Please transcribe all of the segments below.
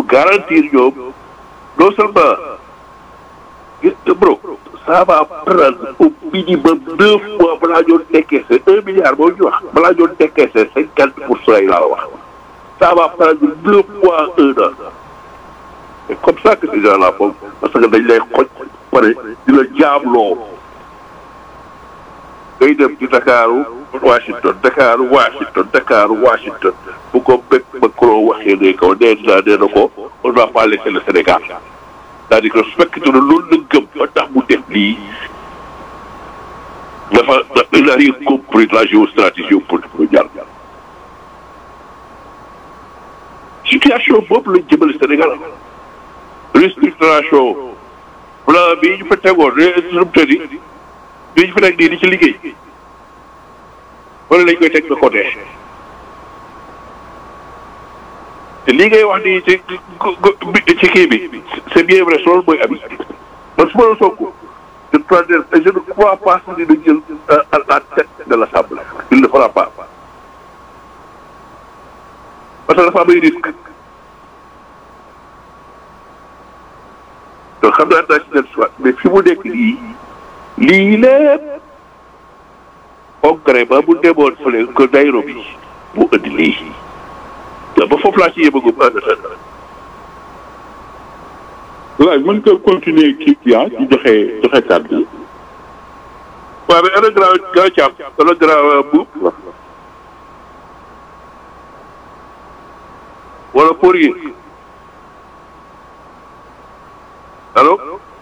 garantir ñoom non seulement gis nga bro ça va prendre au minimum deux mois balaa ñoo décaisser un milliard boo ñu wax balaa ñoo décaisser cinquante pour cent yi laa wax ça va prendre deux mois un an c'est comme ça que ces gens-là font parce que dañ lay xoj pare di la jaamloo ngay dem ci Dakaru Washington Dakaru Washington Dakaru Washington bu ko bépp Macron waxee ne kaw nee naa nee na ko on va pas laisser le Sénégal c'est-à-dire que su fekkee ne loolu la gëm ba tax mu def lii dafa il n'a rien compris la géostratégie politique mondiale situation boobu lañ jëmale Sénégal restructuration plan bii ñu fa tegoon restructuré bii ñu fa teg nii di ci liggéey wala lañ koy teg de côté te lii ngay wax nii ci ci kii bi c'est bien vrai loolu mooy abi man su ma la soog je crois je ne crois pas que dina jël à la tête de l'Assemblée il ne fera pas parce que dafa am ay risque donc xam naa naa si dellu si waat mais fi mu nekk nii lii lépp congrès ba mu demoon fële ko Nairobi mu indi lii ba foofu laa ci yëbagum en attendant voilà mën nga continuer kii bi ah di joxe joxe kàddu bi. waaw mais ana grand grand Thiam ana grand Boub wala Poirier allo.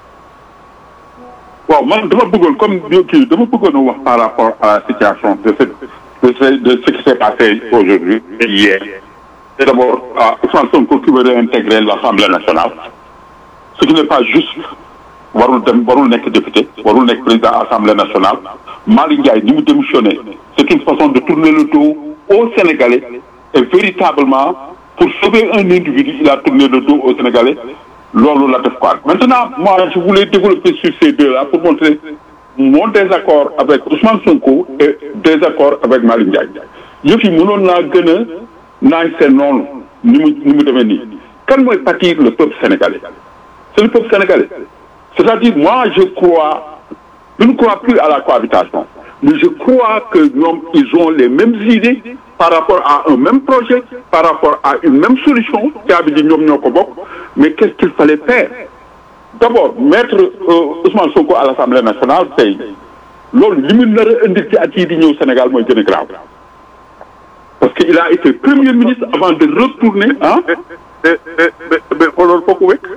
waaw man dama bëggoon comme kii dama bëggoon a wax par rapport à la situation de ce de ce de ce qui s'est passé aujourd'hui et hier. Et d'abord, à Ousmane Sonko qui veut réintégrer l'Assemblée nationale. Ce qui n'est pas juste, warul dem warul nekk député warul nekk président Assemblée nationale Malick Ndiaye ni mu démissionné c'est une façon de tourner le dos aux Sénégalais et véritablement pour sauver un individu il a tourné le dos aux Sénégalais loolu la def quoi maintenant moi je voulais développer sur ces deux-là pour montrer mon désaccord avec Ousmane Sonko et désaccord avec Malick Ndiaye yëf yi mënoon naa gën a naaj seen noonu ni mu ni mu demee nii kan mooy pâtir le peuple sénégalais c'est le peuple sénégalais c'est-à-dire moi je crois je ne crois plus à la cohabitation mais je crois que ñoom ils ont les mêmes idées par rapport à un même projet par rapport à une même solution caabi ji ñoom ñoo ko bokk mais qu'est-ce qu'il fallait faire d'abord mettre euh, Ousmane Sonko à l'Assemblée nationale tey loolu li mu nar a indi ci at yii di ñëw Sénégal mooy gën a grave parce qu'il a été premier ministre avant de retourner ah. mais mais mais xoolal foo ko wekk.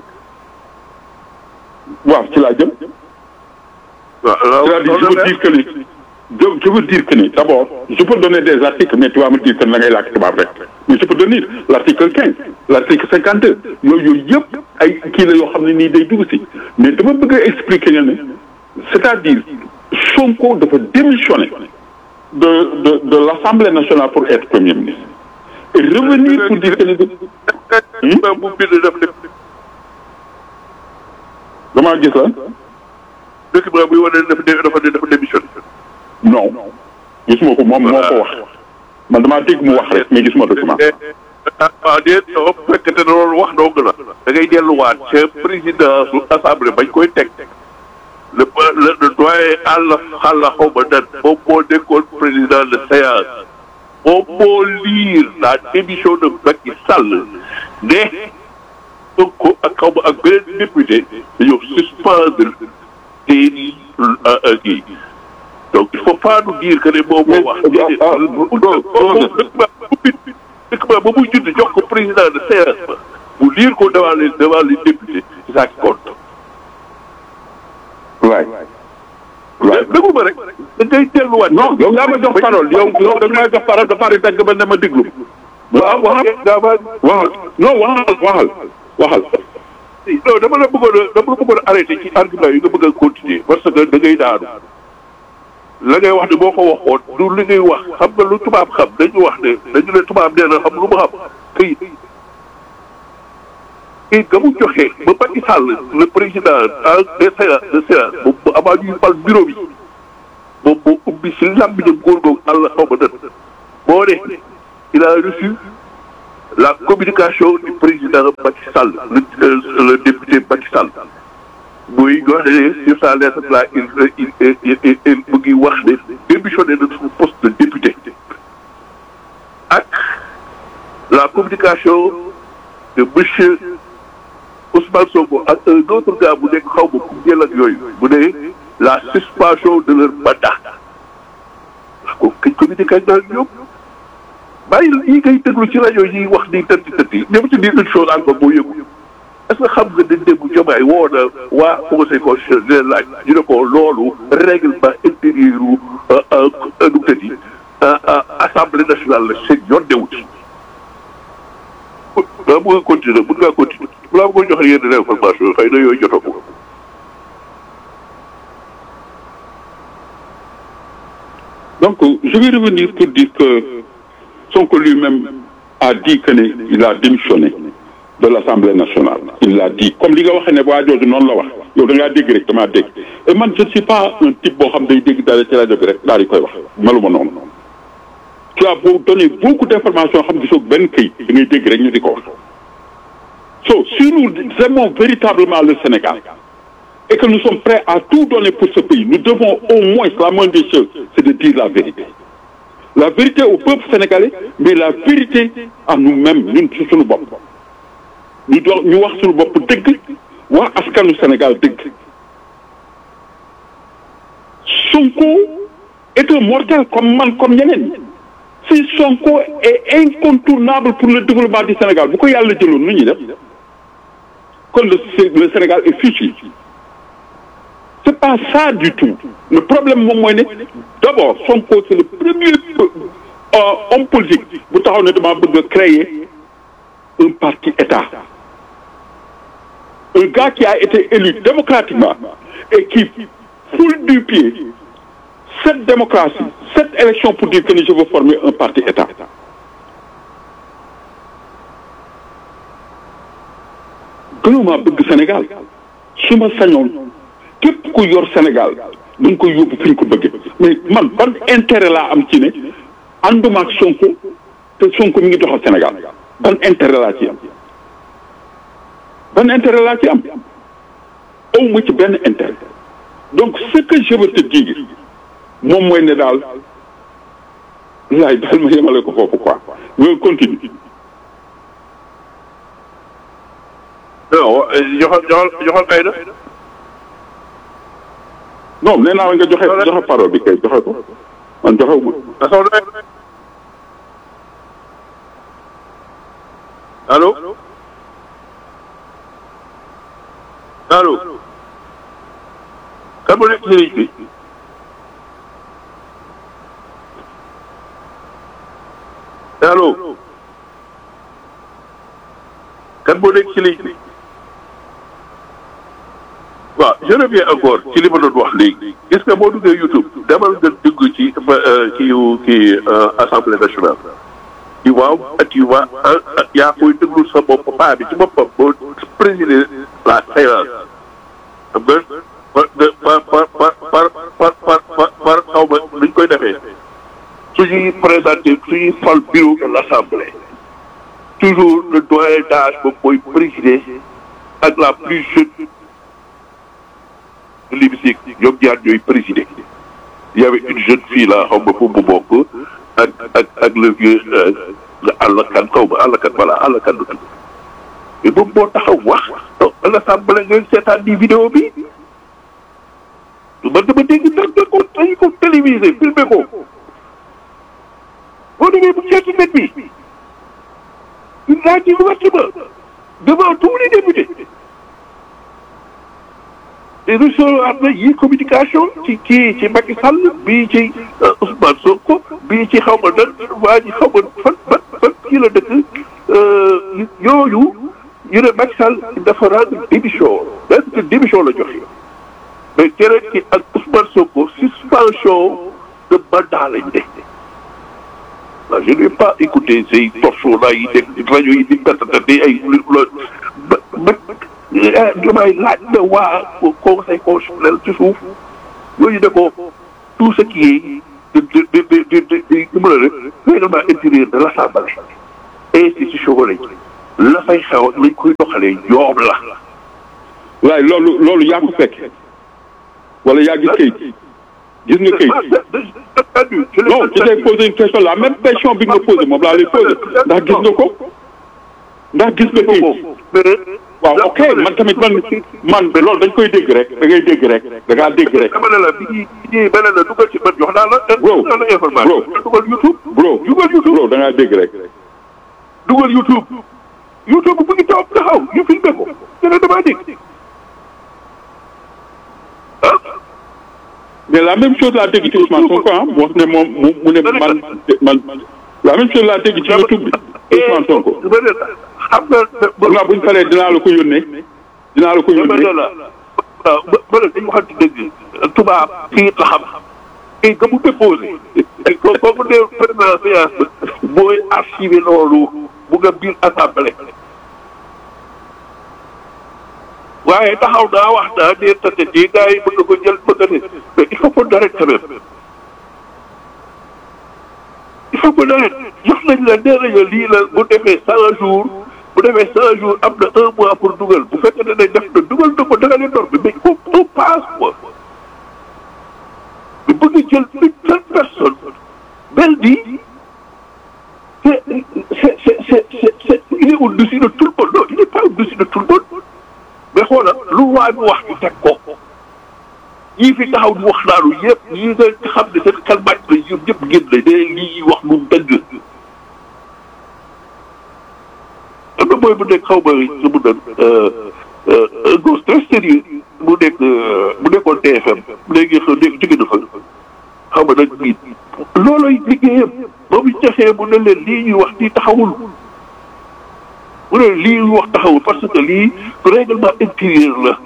waaw ci laa jëm. waaw c'est-à-dire je veux dire que ni je je veux dire que ni d'abord je peux donner des articles mais tu vas me dire que da ngay làkk tubaab rek mais je peux donner l'article quinze l'article cinquante deux yooyu yooyu yëpp ay kii la yoo xam ne nii day dugg si mais dama bëgg a expliquer ne ne c'est-à-dire Sonko dafa démissionner de de de l'Assemblée nationale pour être premier ministre et revenir pour dire que ni. bu bind def lépp. damaa gis la. document buy wane dafa dafa dafa démissionné. non gisuma ko moom moo ko wax man damaa dégg mu wax rek mais gisuma document. ah ah déet soo fekkente ne loolu wax dong la. da ngay delluwaat ca président su assemblée bañ koy teg. le le le doyen àll xàll xaw ma nan moom moo nekkoon président de séance. moom moo lire la démission de Macky Sall ne Sonko ak xaw ma ak beneen député dañoo suspendre seen kii donc il faut pas nous dire que ne moom moo wax. document ba muy judd jox ko président de séance ba mu lire ko devant les devant les députés c'est ça qui compte. waay. waaw déglu ma rek da ngay delluwaat. non yow yaa ma jox parole yow yow da nga may jox parole ba pare dagg ba ne ma déglu. waaw waxal waxal non waxal waxal waxal. non dama la bëggoon a dama la bëggoon a arrêté ci argument yi nga bëgg a continuer parce que da ngay daanu la ngay wax ne boo ko waxoon du li ngay wax xam nga lu tubaab xam dañu wax ne dañu ne tubaab nee na xam lu mu xam këyit këyit ga mu joxe ba Macky Sall le président de séance de séance moom bu avant ñuy fal bureau bi moom moo ubbi si làmmiñam góor googu àll xaw ma dën moo ne il a reçu la communication du président Macky Sall le le député Macky Sall muy wax ne sur sa lettre là il il il il mu ngi wax ne démissionné de son poste de député ak la communication de monsieur Ousmane Sonko ak un autre gars bu nekk xaw ma ku jël ak yooyu bu ne la suspension de leur mandat wax ko kañ communiqué ak daal ñoom bàyyi yi ngay déglu ci rajo yi wax ni tëtti tëtti ñoom ci dire une chose encore boo yëgu est-ce que xam nga dañ déglu jomaay woo na waa conseil constitutionnel di leen laaj ñu ne ko loolu règlement intérieur u nu tëddi assemblée nationale la seen yoon newut daa bëgg a continuer mën ngaa continuer balaa ma joxe yenn information xëy na yooyu jotoo ko Donc, je vais revenir pour dire que Sonko lui-même a dit qu'il a démissionné de l'Assemblée nationale. Il l'a dit. Comme li nga waxee ne waa jooju noonu la wax yow da ngaa dégg rek damaa dégg et man je ne suis pas un type boo xam day dégg dara ci rajo bi rek daal di koy wax meluma noonu. tu as beau donner beaucoup d'informations xam gisoo benn këyit da ngay dégg rek ñu di ko wax. so si nous aimons véritablement le Sénégal et que nous sommes prêts à tout donner pour ce pays nous devons au moins la moindre des choses c'est de dire la vérité. la vérité au peuple sénégalais mais la vérité à nous-mêmes ñun ci suñu bopp ñu doon ñu wax suñu bopp dëgg wax askanu Sénégal dëgg Sonko est un mortel comme man comme ñeneen si Sonko est incontournable pour le développement du Sénégal bu ko yàlla jëloon nu ñuy def kon le le Sénégal est fichu c'est pas ça du tout le problème moom mooy ne d'abord Sonko c'est le premier homme politique bu taxaw ne dama bëgg a créer un parti État un gars qui a été élu démocratiquement et qui foule du pied cette démocratie cette élection pour dire que je veux former un parti État gënuma bëgg Sénégal su ma sañoon képp ku yor Sénégal dañ koy yóbbu fi ñu ko bëggee mais man ban intérêt laa am ci ne ànduma ak Sonko te Sonko mi ngi doxal Sénégal ban intérêt laa ci am ban intérêt laa ci am aw ma ci benn intérêt donc ce que je veux te dire moom mooy ne daal laay daal ma yemale ko foofu quoi nga continue non joxal joxal joxal kay na non nee naa la nga joxe joxe parole bi kay joxe ko man joxe wu allo allo kan moo nekk ci ligne bi allo kan moo nekk ci ligne bi waaw je reviens encore ci li ma doon wax léegi gis nga boo duggee YouTube demal nga dugg ci kii kii assemblée nationale tu vois tu vois yaa koy déglu sa bopp paa bi ci boppam boo présider la séance xam nga par par par par par par par par xaw ma nuñ koy defee suñuy présenté suñuy fal bureau de l'assemblée toujours le doyen d'âge boobu mooy présider ak la plus jeune de l'hémicycle ñoom ñaar ñooy présider il y avait une jeune fille là xaw ma fu mu bokk ak ak ak le vieux àllakan xaw ma àllakan voilà àllakan du tudd mais moom moo taxaw wax à l'assemblée ngeen seetaan di vidéo bi man dama dégg ndax da ko dañu ko télévisé filmé ko boo demee bu seeti net bi il a dit ouvertement devant tous les députés te recevoir na yi communication ci kii ci Macky Sall bii ci Ousmane Sonko bii ci xaw ma nan waa ji xaw ma fan fan fan kii la dëkk yooyu ñu ne Macky Sall dafa rendre démission est-ce que démission la joxe mais keneen ki ak Ousmane Sonko suspension de mandat lañ def waaw je n'ai pas écouté ces torchons là yi dégg rajo yi di pertatati ay ba ba damay laaj na waa conseil constitutionnel ci suuf yooyu ne ko tout ce qui est de de de de de de de règlement intérieur de l'Assemblée institution lañ la fay xew lañ koy doxalee ñoom la. waaye loolu loolu yaa ko fekk wala yaa gis kayit gis nga kayit non je t'ai posé une question la même question bi nga ma posé moom laa lay posé ndax gis nga ko ndax gis nga kayit waaw ok man tamit man man loolu dañ koy dégg rek da ngay dégg rek da ngaa dégg rek. dama ne la bi ñuy bi ñuy beneen la dugal ci man jox naa la. bro jox naa la information. dugal YouTube. bro dugal YouTube bro da ngaa dégg rek. dugal YouTube. YouTube bu ngi taw taxaw ñu filmé ko. dana damaa dégg. ah. mais la même chose laa dégg ci Ousmane Sonko ah mu wax ne moom mu mu ne man man la même chose laa dégg ci YouTube bi Ousmane Sonko. xam nga. xam naa bu ñu paree dinaa la ko yónnee. dinaa la ko ma yónnee ne la waaw ma ne dañu waxante dëgg tubaab kii la xam kii nga mu déposé ko kooku ne président séance mooy archivé loolu bu nga biir assemblée waaye taxaw naa wax naa ne tate ji gars yi bëgg ko jël bëgg ne mais il faut qu'on arrête quand même il faut qu'on arrête jox nañ la nee nañu lii la bu defee cent jours bu defee cent jours am na un mois pour dugal bu fekkee ne nañ def na dugal na ko danga leen door bi mais il faut on passe quoi mais bëgg jël une seule personne mel ni c'est c'est c'est c'est c'est c'est il est au-dessus de tout le monde non il n'est pas au-dessus de tout le monde mais xoolal lu waay bi wax ñu teg ko ñii fi taxaw di wax naanu yëpp ñi nga xam ne seen xel màcc na yëpp ñëpp génn na ne lii wax lu dëgg am na mooy bu nekk xaw ma su mu doon un gosse très sérieux mu nekk mu nekkoon TFM léegi xaw léegi jóge na fa xaw ma nag nit looloy liggéeyam ba mu jaxee mu ne leen lii ñuy wax nii taxawul mu ne lii ñuy wax taxawul parce que lii règlement intérieur la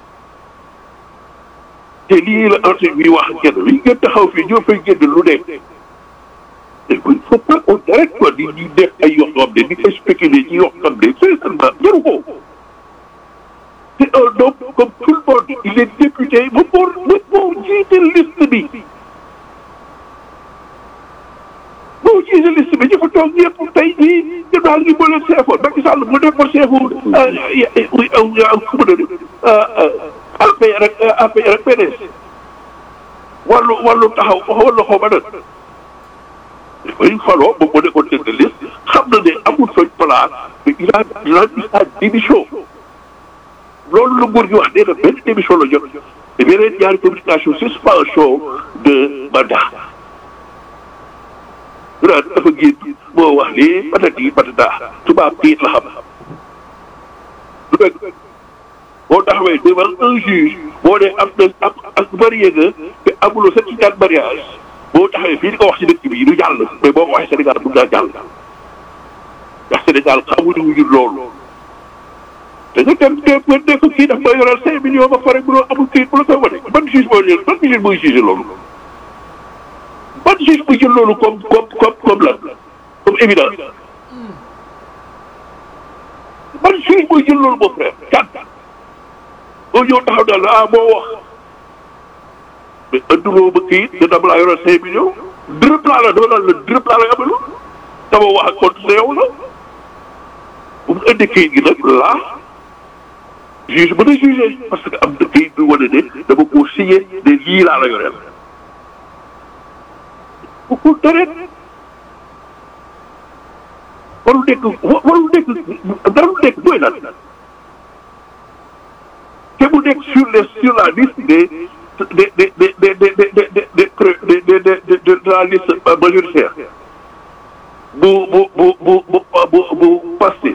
te lii la enseigne bi wax ak kenn li ngeen taxaw fii ñoo fay génn lu nekk il faut pas on arrête quoi di di def ay yoo xam ne di fay spéculer ci yoo xam ne sincèrement jaru ko c'est un homme comme tout le monde il est député ba pour ba pour jiite liste bi boo jiite liste bi ñu fa toog yëpp tey jii ñu daal ñu mën a seefoon Macky Sall mu nekkoon seefu ku mu ne APR ak APR ak PDS wàllu wàllu taxaw wàllu xaw ma nag bay faloo moom moo nekkoon tête de liste xam na ne amul fañ place mais il a il a mis sa démission loolu la nguur gi wax nee na benn démission la jot te beneen ñaari communication suspension de mandat ñu naan dafa génn moo wax lii patati patata tubaab tiit la xam lu dëgg boo taxawee devant un juge boo dee am na am ak marié nga te amuloo certificat de mariage boo taxawee fii di ko wax ci dëkk bi du jàll mais boo ko waxee Sénégal mun naa jàll ndax Sénégal xamuñu wuñu loolu te ñu dem te bu nekk kii daf may yoral cinq millions ba pare mënoo amul kii bu la koy wane ban juge moo jël ban juge mooy juge loolu ban juge muy jël loolu comme comme comme comme lan comme évidence ban juge mooy jël loolu mon frère kan boo ñëw taxaw daal la ah moo wax mais anduloo ba kii te dama laa yoral cinq millions dërëb laa la dama naan la dërëb laa la amalu dama wax ak compte sa yow la bu mu indi kayit gi nag laa juge mën a jugé parce que am na kayit bi wane ne dama koo signé ne lii laa la yoreel bu ko deret warul nekk warul nekk dara lu nekk mooy lan te mu nekk sur les sur la liste des des des des des des des des des des de la liste majoritaire bu bu bu bu bu bu bu Pastef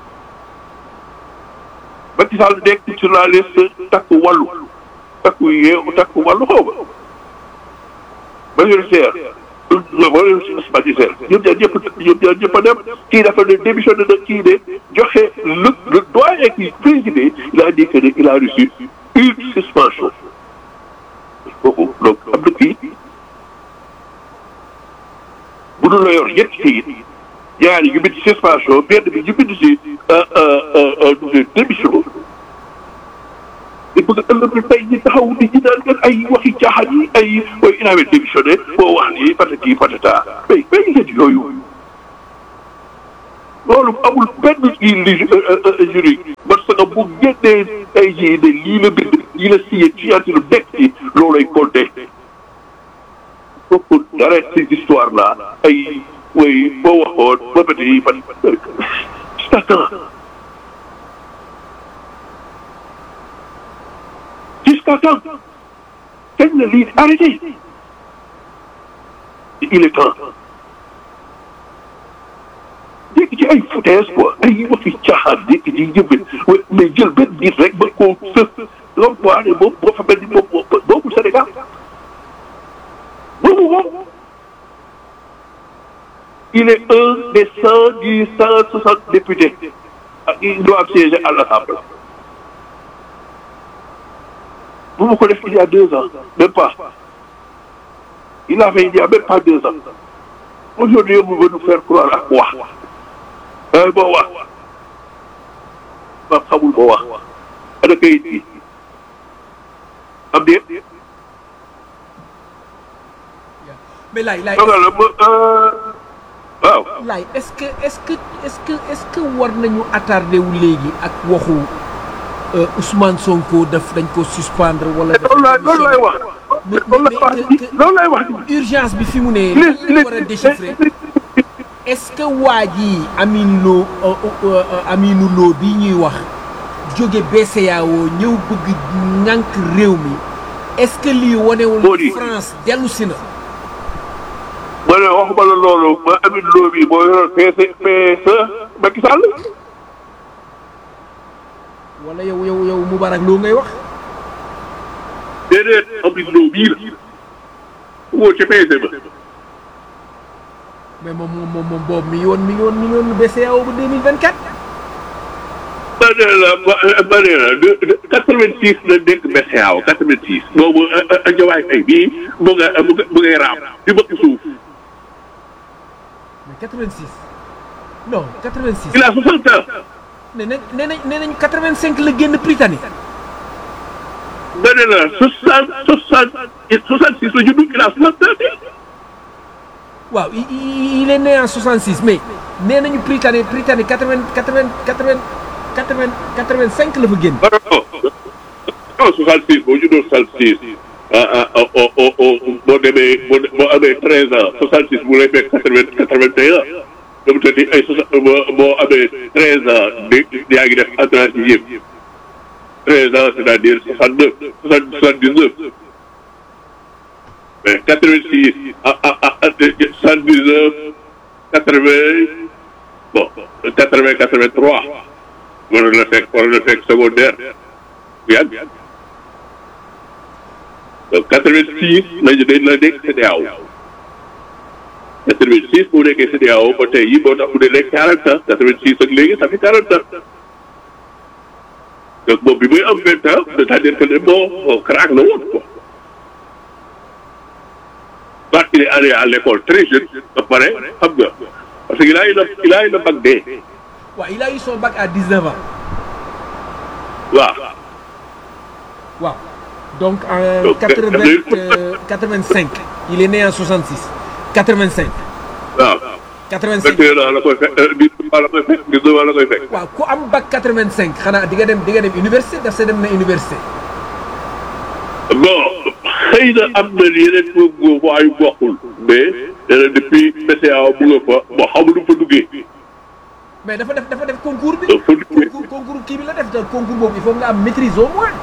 Macky Sall nekk sur la liste takku wàllu takku yeewu takku wàllu xaw ma majoritaire majoritaire ñoom ñaar ñëpp ñoom ñaar ñëpp a dem kii dafa ne démissionné na kii ne joxe le le doyen qui présidé il a dit que ne il a reçu une suspension kooku donc am na kii bu dul la yor ñetti kayit ñaari ñu bind suspension benn bi ñu bind si démission te bëgg a ëllëg tey ñi taxaw di ñi naan kat ay waxi caaxaan yi ay ooy il avait démissionné boo wax nii patati patata mais mais ngeen yooyu loolu amul benn kii li jury parce que bu génnee ay jii de lii la bind lii la signé ci lu nekk ci loolay compté foofu dara ces histoires là ay way boo waxoon ba bët yi fan jusqu'à quand jusqu'à quand kañ la lii arrêté il est temps dégg ci ay foutaise quoi ay waxi caaxaan dégg ci jëmbin mais jël benn nit rek ba koo sës loolu quoi ne moom boo fa mel ni moom boobu Sénégal boobu moom il est un des cent dix cent soixante députés ak il doit siéger à l'Assemblée bu ma ko def il y a deux ans même pas il a fait il y a même pas deux ans aujourd'hui on veut nous faire croire ak wax ay boo wax ba xamul boo wax ana kayit bi am déet mais laay laay dogal la ma waaw laay est-ce que est-ce que est-ce que est-ce que war nañu attardé wu léegi ak waxu Ousmane Sonko daf dañ ko suspendre wala. loolu laay loolu laay wax loolu laay wax loolu laay wax urgence bi fi mu ne. lan lañ war a déchiffrer est-ce que waa ji Amine Lo Aminu Lo bi ñuy wax jóge BCEAO ñëw bëgg ñànk réew mi est-ce que lii wanewul France dellu si na. ma ne waxuma la loolu ma Amine Lo bi moo yoroon PS PS Macky Sall. wala yow yow yow Moubarak Lo ngay wax. déedéet Amine Lo bii la. woo ci PS ba. mais moom moom moom moom boobu mi ngi woon mi ngi woon mi ngi woon BCEAO ba deux mille vingt quatre. ma ne la ma ne la de de quatre vingt six la nekk BCEAO quatre vingt six. boobu Diomaye Faye bii mu nga mu nga mu ngay raam di bëgg suuf. mais quatre vingt six non quatre vingt six. il a soixante ans. nee nañ nee nañ nee nañ quatre vingt cinq la génn Britannique. ma ne la soixante soixante soixante six la judd il a soixante ans. waaw il est né en 66 mais nee nañu Britannique Britannique 80 80 80 80 85 la fa génn. non non 66 boo juddoo 66 ah ah boo demee boo boo amee 13 ans 66 bu lay fekk 80 81 dama te di ay boo boo amee 13 ans di yaa ngi def entrée sixième 13 ans c'est-à-dire 69 79 mais 86 ah ah ah 79 80 bon 80 83 waroon na fekk waroon na fekk secondaire bu yàgg donc 86 lañu dañ la nekk CEDEAO 86 bu nekkee CEDEAO ba tey yi boo tax mu ne nekk 40 ans 86 ak léegi ça fait 40 ans donc moom bi muy am 20 ans c'est-à-dire que ne bon craque la woon quoi. parce qu'il est allé à l'école très jeune ba pare xam nga parce que il a eu le il a eu le bac D. waaw il a eu son bac à 19 ans. waaw. waaw donc en 80 85 il est né en 66 85. waaw. 85 21 ans la koy fekk 19 ans la koy fekk 19 ans la koy fekk. waaw ku am bac 85 xanaa di nga dem di nga dem université daf see dem na université. bon xëy na am na yeneen góob waayu bokkul mais nee na depuis BCEAO mu nga fa bon xamu nu fa duggee. mais dafa def dafa def concours bi. dafa duggee concours concours kii bi la def te concours boobu il faut nga am maîtrise au moins.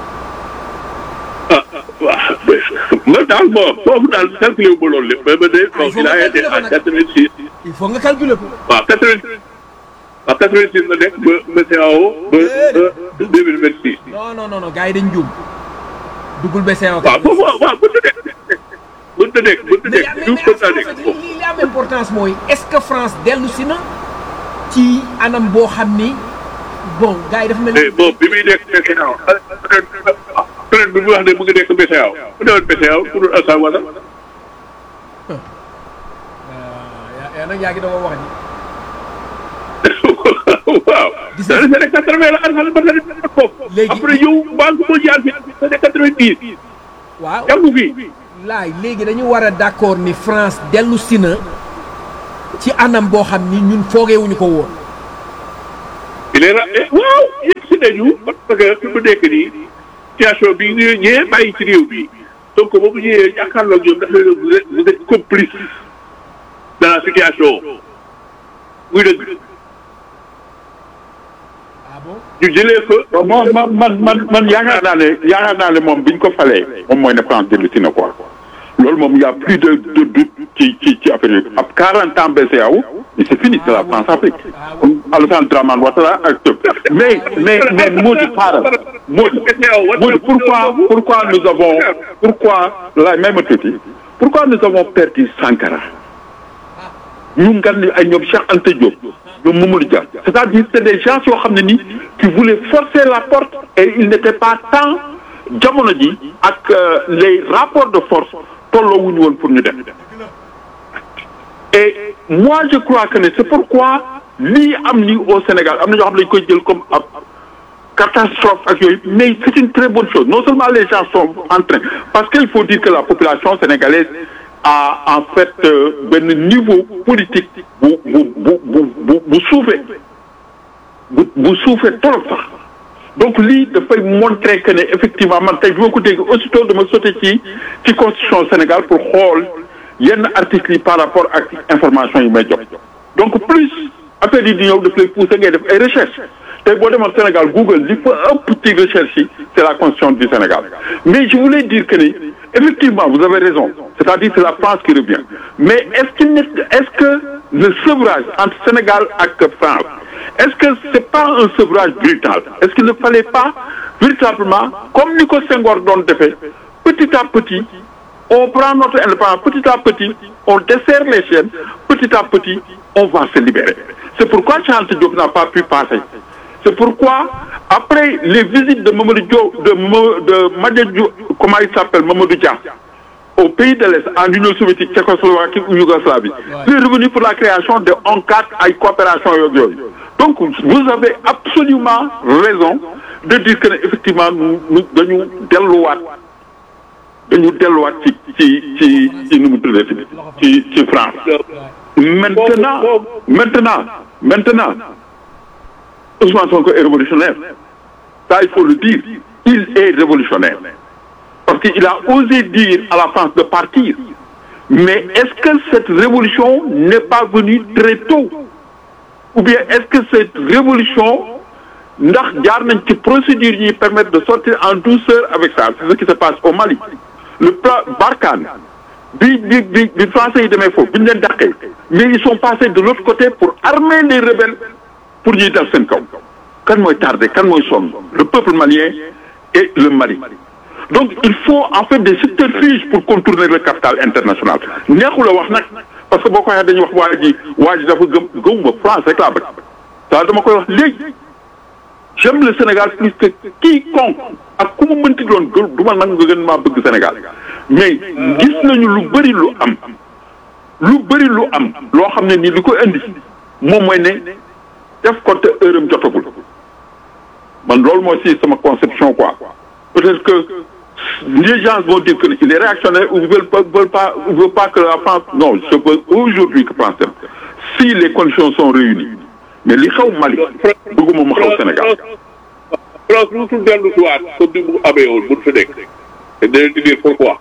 ah waaw mais man daal bon foofu daal calculé wu ma loolu lépp mais ma ne Ah, il faut bon il a nga été calculer à ko nag. 86 il faut nga calculer ko. waaw 86 waaw 86 la nekk ba BCEAO ba ba 2026. non non non non gars yi dañ juum duggul BCEAO. waaw foofu waaw waaw mënut a nekk mënut a nekk mënut a mais nekk mais ñu mais mën naa en nekk fait foofu. li li am importance mooy est-ce que France dellu si na ci anam boo xam ni bon gars yi dafa mel mais ni. bon bi muy nekk BCEAO peut-être bi mu wax ne mu ngi nekk BCEAO bu newoon BCEAO pour Assane wala. yaa yaa nag yaa ngi doon wax ni. waaw. Gis da nga- nga ne quatre-vingt la Assane ba nga def foofu. Léegi- après yow banque mondiale bi da ne quatre-vingt-dix. waaw jàngu fi. laay léegi dañu war a d'accord ni France dellu si na ci anam boo xam ni ñun foogeewuñu ko woon il est ra waaw yegg si nañu parce que fi mu nekk nii situation bi ñu ñee bàyyi ci réew bi donc ba mu ñëwee jàkkaarloo ak ñoom dafa leen vous êtes vous êtes complice dans la situation muy dëgg ah bon ñu jëlee fa. man man man man man yaakaar naa ne yaakaar naa ne moom bi ñu ko falee moom mooy ne France dellu si na quoi loolu moom y' a plus de de doute ci ci ci affaire yi ab 40 ans BCEAO mais c'est fini c'est la France Afrique Alassane Dramane Ouattara ak Diop mais mais mais Mody xaaral Mody Mody pourquoi pourquoi nous avons pourquoi la même tuuti pourquoi nous avons perdu Sankara ñu ngan ni ay ñoom Cheikh Anta Diop ñoom Mamadou Dia c'est-à-dire c'est des gens yoo xam ne ni qui voulaient forcer la porte et il n'était pas temps jamono ji ak euh, les rapports de force tolloowuñu woon pour ñu def et moi je crois que ne c'est pourquoi lii am ni au Sénégal am na ñoo xam ne dañu koy jël comme ab catastrophe ak yooyu mais c'est une très bonne chose non seulement les gens sont en train parce qu'il faut dire que la population sénégalaise a en fait euh, benn niveau politique bu bu bu bu bu bu suufee bu bu suufee trop sax donc lii dafay montrer que ne effectivement man tey bi ma ko dégg aussitôt dama sauté ci ci constitution Sénégal pour xool yenn articles yi par rapport ak information yi may jox donc plus affaire yi di ñëw daf lay pousser ngay def ay recherche tey boo demoon Sénégal Google li fa ëpp ci recherche yi c'est la constitution du Sénégal mais je voulais dire que ni effectivement vous avez raison c'est-à-dire c'est la France qui revient mais est-ce qu'il n'est est-ce que le sevrage entre Sénégal ak France est-ce que c'est pas un sevrage brutal est-ce qu'il ne fallait pas véritablement comme ni ko Senghor doon defee petit à petit on prend notre indépendance petit à petit on desserre les chaînes petit à petit on va se libérer c'est pourquoi Cheikh Anta Diop n'a pas pu passer c'est pourquoi après les visites de Mamadou Diop de Mo- de Madja Diop comment il s'appelle Mamadou Dia au pays de l'Est en Union soviétique Tchécoslovaquie ou Yougoslavie il est revenu pour la création de ONCAD ay coopération yooyu yooyu donc vous avez absolument raison de dire que ne effectivement nous nous dañu delluwaat dañu delluwaat ci ci ci ci nu mu tuddati ci ci France maintenant maintenant maintenant Ousmane Sonko est révolutionnaire ça il faut le dire il est révolutionnaire parce qu'il a osé dire à la France de partir mais est-ce que cette révolution n'est pas venue très tôt ou bien est-ce que cette révolution ndax jaar nañ ci procédure yi permettre de sortir en douceur avec ça c'est ce qui se passe au Mali le plan Barkhane bi bi bi bi français yi demee foofu bi ñu leen dàqee mais ils sont passés de l'autre côté pour armer les rebelles pour ñuy dal seen kaw kan mooy tardé kan mooy sonn le peuple malien et le Mali donc il faut en fait des subterfuges pour contourner le capital international neexul a wax nag parce que boo ko waxee dañuy wax waa ji waa ji dafa gëm gëmuma France rek laa bëgg ça dama koy wax léegi j'aime le Sénégal plus que quiconque ak ku mu mënti doon gën du ma nag nga gën maa bëgg Sénégal mais gis nañu lu bëri lu am lu bëri lu am loo xam ne nii li ko indi moom mooy ne def ko te heure am jotagul man loolu mooy si sama conception quoi peut-être que les gens vont dire que il est réactionnaire ou veulent pas veulent pas veulent pas que la France non je veux aujourd'hui que France dem si les conditions sont réunies mais li xew Mali bëgguma mu xew Sénégal France lu tul dellu si waat comme ni mu amee woon bu fi nekk te dinañ di dire pourquoi.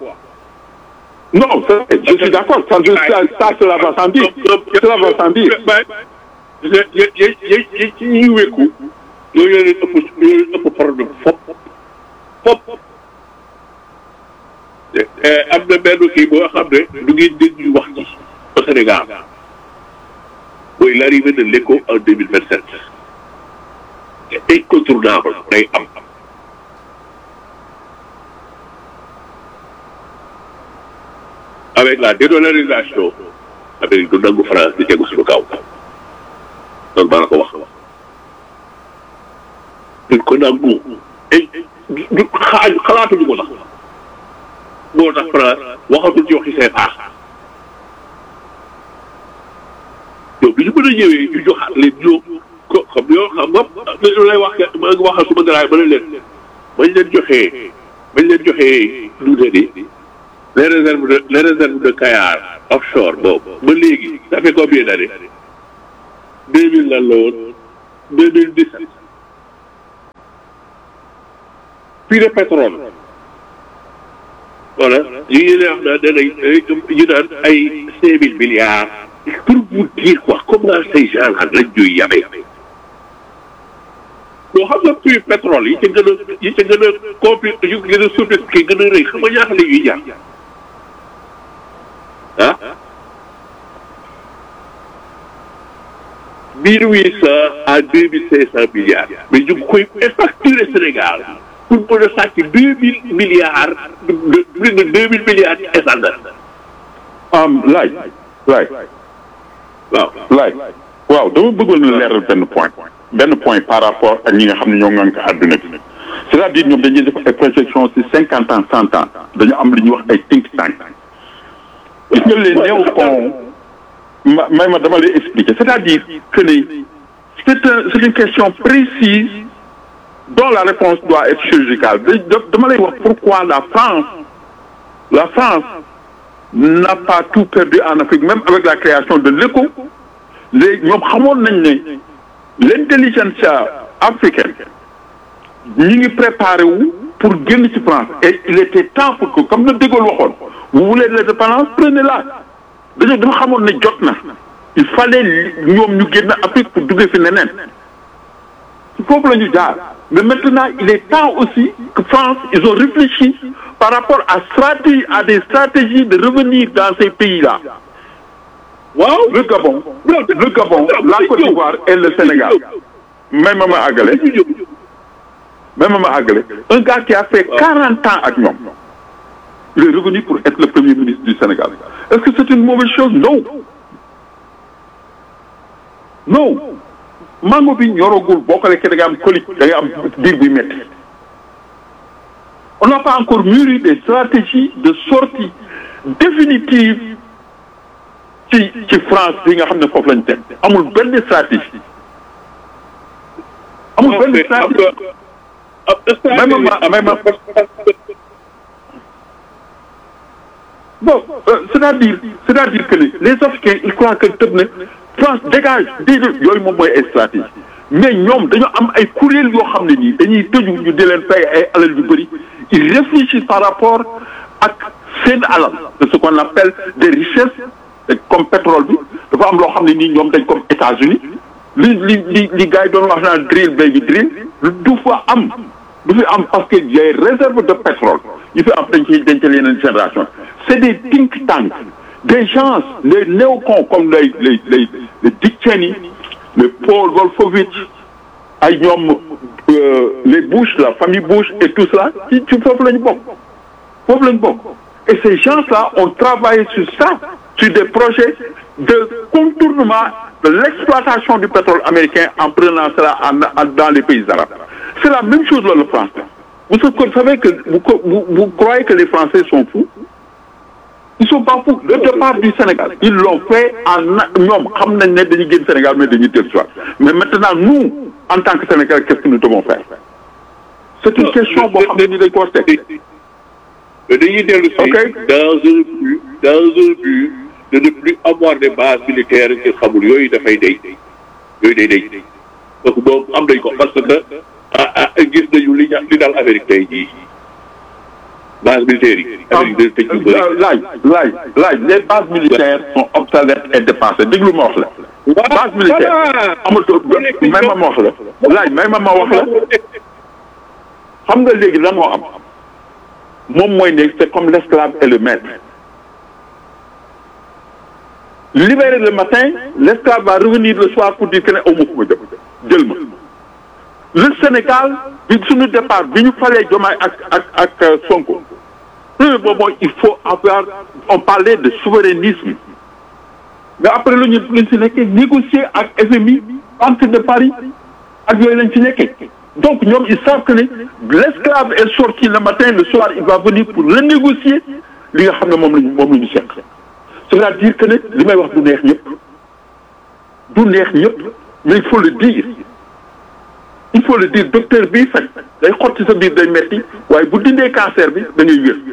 non c'est- je suis d'accord ça ça ça cela va sans dire cela va sans dire mais yé yé yé yé ci ñuy wékku yooyu leen ëpp yooyu leen ëpp problème fop fop am na benn kii boo xam ne du ngeen dégg ñu wax ci au Sénégal mooy l'arrivée de l'éco en deux mille vingt sept c'est incontournable day am avec la dédollarisation Amérique du nangu France di tegu suñu kaw loolu maa la ko wax duñ ko nangu et du xaaju xalaatuñu ko sax moo tax France waxatul ci waxi CFA yow bi ñu mën a ñëwee ñu joxaat leen ñoom ko xam yoo xam nga lu lay wax ma ngi waxal suma garaay ba ne leen bañ leen joxee bañ leen joxee lu ne ni les réserves de les réserves de Kayar offshore boobu ba léegi ça fait combien d'années deux mille lan la woon deux mille dix sept puits de pétrole voilà ñu ngi leen wax naan danañ ñu naan ay cinq mille milliards pour vous dire quoi comment ces gens là lañ ñuy yabee boo xam nga puits pétrole yi ca gën a yi ca gën a compli yu gën a sophistiqué gën a rëy xam nga ñaata la ñuy jar ah mille huit cent à deux mille cinq cent milliards mais ñu ngi koy facturer Sénégal pour mën a sàcc deux mille milliards de plus de deux mille milliards ci essence am laaj laaj waaw laaj waaw dama bëggoon na leeral benn point benn point par rapport ak ñi nga xam ne ñoo ngànk àdduna bi c'est-à-dire ñoom dañuy def ay projection ci cinquante ans cent ans dañu am lu ñuy wax ay think tank gis nga les néocons ma may ma dama lay expliquer c'est-à-dire que ni c'est un c'est une question précise dont la réponse doit être chirurgicale dama lay wax pourquoi la France la France n'a pas tout perdu en Afrique même avec la création de l'ECO léegi ñoom xamoon nañ ne l'intelligentsia africaine ñi ngi préparé wu pour génn ci France et il était temps pour que comme na De Gaulle waxoon vous voulez l'indépendance prenez-la dañoo dafa xamoon ne jot na il fallait ñoom ñu génn Afrique pour duggee fi neneen foofu la ñu jaar mais maintenant il est temps aussi que France ils ont réfléchi par rapport à stratégie à des stratégies de revenir dans ces pays-là waaw le Gabon le Gabon la Côte d'Ivoire et le Sénégal même ma ma àggale même ma ma àggale un gars qui a fait quarante ans ak ñoom il est revenu pour être le premier ministre du Sénégal est-ce que c'est une mauvaise chose non non mango bi ñoragul boo ko lekkee da nga am colique da nga am biir buy métti on n'a pas encore mûri des stratégies de sortie définitive ci ci France bi nga xam ne foofu lañ teg amul benn stratégie amul benn stratégie même ma même bon c'est-à-dire c'est-à-dire que les Africains ils croient que tëb na France dégage déedéet yooyu moom mooy ay stratégie mais ñoom dañoo am ay kuréel yoo xam ne nii dañuy tëju ñu di leen fay ay alal yu bëri ils réfléchissent par rapport ak seen alal de ce qu'on appelle des richesses comme pétrole bi dafa am loo xam ne nii ñoom dañ comme États-Unis li li li li gars yi doon wax naan drill baby drill du fa am du fi am parce que les réserves de pétrole yi fi am dañ ciy denc yeneen génération c'est des think tanks des gens les néocons comme les les les les Dick Cheney les Paul Wolfowitz ay ñoom les Bush la famille Bush et tout cela ci ci foofu la ñu bokk foofu la ñu bokk et ces gens-là ont travaillé sur ça sur des projets de contournement de l'exploitation du pétrole américain en prenant cela en, en, dans les pays arabes c'est la même chose là le français vous savez que vous, vous, vous croyez que les Français sont fous ils sont pas fous le départ du Sénégal ils l'ont fait en ñoom xam nañ ne dañuy génn Sénégal mais dañuy dellu soit mais maintenant nous en tant que Sénégalais qu'est-ce que nous devons faire c'est une question boo xam ne ni dañ ko war teg mais dañuy dellu si dans un but dans un but de ne plus avoir des bases militaires ci xamul yooyu dafay day yooyu day day donc boobu am nañ ko parce que ah gis nañu li li daal Amérique tey jii base militaire yi. Amérique day tëj lu bëri laaj laaj laaj les bases militaires sont obsolètes et dépassées déglu ma wax la. base militaire amatul may ma ma wax la laaj may ma ma wax la xam nga léegi lan moo am moom mooy ne c'est comme l'esclave et le maître. libéré le matin l'esclave va revenir le soir pour dire que ne aw ma fu ma jëm jël ma le Sénégal bi suñu départ bi ñu falee Diomaye ak ak ak Sonko premier boobu mooy il faut avoir on parlait de souverainisme mais après lu ñu luñ si nekkee négocier ak FMI Banque de Paris ak yooyu lañ si nekkee donc ñoom ils savent que ne l'esclave est sorti le matin le soir il va venir pour renégocier li nga xam ne moom lañu moom la ñu seq c'est-à-dire que ne li may wax du neex ñëpp du neex ñëpp mais il faut le dire il faut le dire docteur bii faj day xotti sa biir day metti waaye bu dindee cancer bi da ngay wér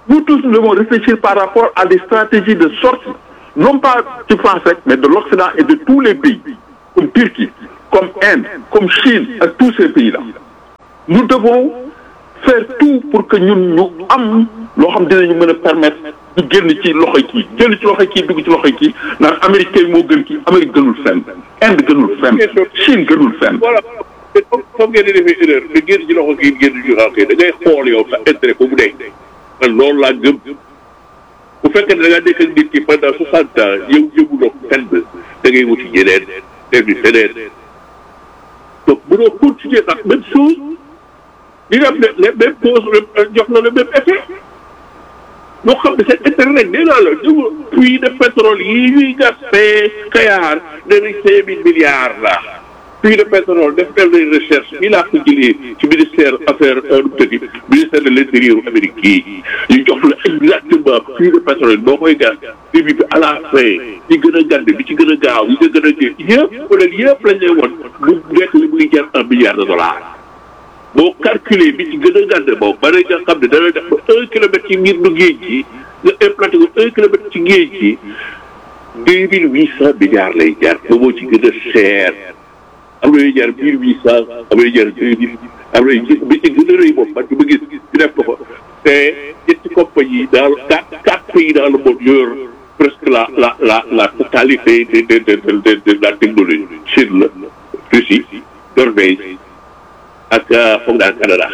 nous tous nous devons réfléchir par rapport à des stratégies de sortie non pas ci France rek mais de l'Occident et de tous les pays comme Turquie comme Inde comme Chine ak tous ces pays là nous devons faire tout pour que ñun ñu am loo xam dinañu mën a permettre ñu génn ci loxoy kii génn ci loxoy kii dugg ci loxoy kii naan américain moo gën kii Amérique gënul fenn Inde gënul fenn Chine gënul fenn voilà foog ngeen di defee erreur nga génn ci loxo kii génn ci loxo kii da ngay xool yow sa intérêt ko mu dee man loolu laa gëm bu fekkee ne da ngaa nekk ak nit ki pendant soixante ans yow yëguloo fenn da ngay wuti ñeneen dem di feneen donc mënoo continuer ak même chose di def les mêmes causes jox la le même effet ñoo xam ne seen intérêt rek nee naa la ñu puits de pétrole yi ñuy gas fee Kayar nee nañ cinq mille milliards la puits de pétrole def nañ recherche fii laa ko jëlee ci ministère affaire nu tëddi ministère de l' intérieur Amérique yi ñu jox la exactement puits de pétrole boo koy gas début bi à la fin ñi gën a gànd bi ci gën a gaaw ñi nga gën a jël yëpp peut être yëpp lañ lay won lu nekk li muy jar un milliard de dollars boo calculer bi ci gën a gànd boobu ba nga xam ne dana def ba un kilomètre ci ngir du géej gi nga implanté ko un kilomètre ci géej gi deux mille huit cent milliards lay jar ba moo ci gën a cher am na ñuy jar mille huit cent am na ñuy jar deux mille am na bi ci gën a rëy moom man ma gis ñu def ko fa te ñetti compagnie dans quatre quatre pays dans le monde yor presque la la la la totalité de de de de de la technologie Chine la Russie Norvège ak foog naa Canada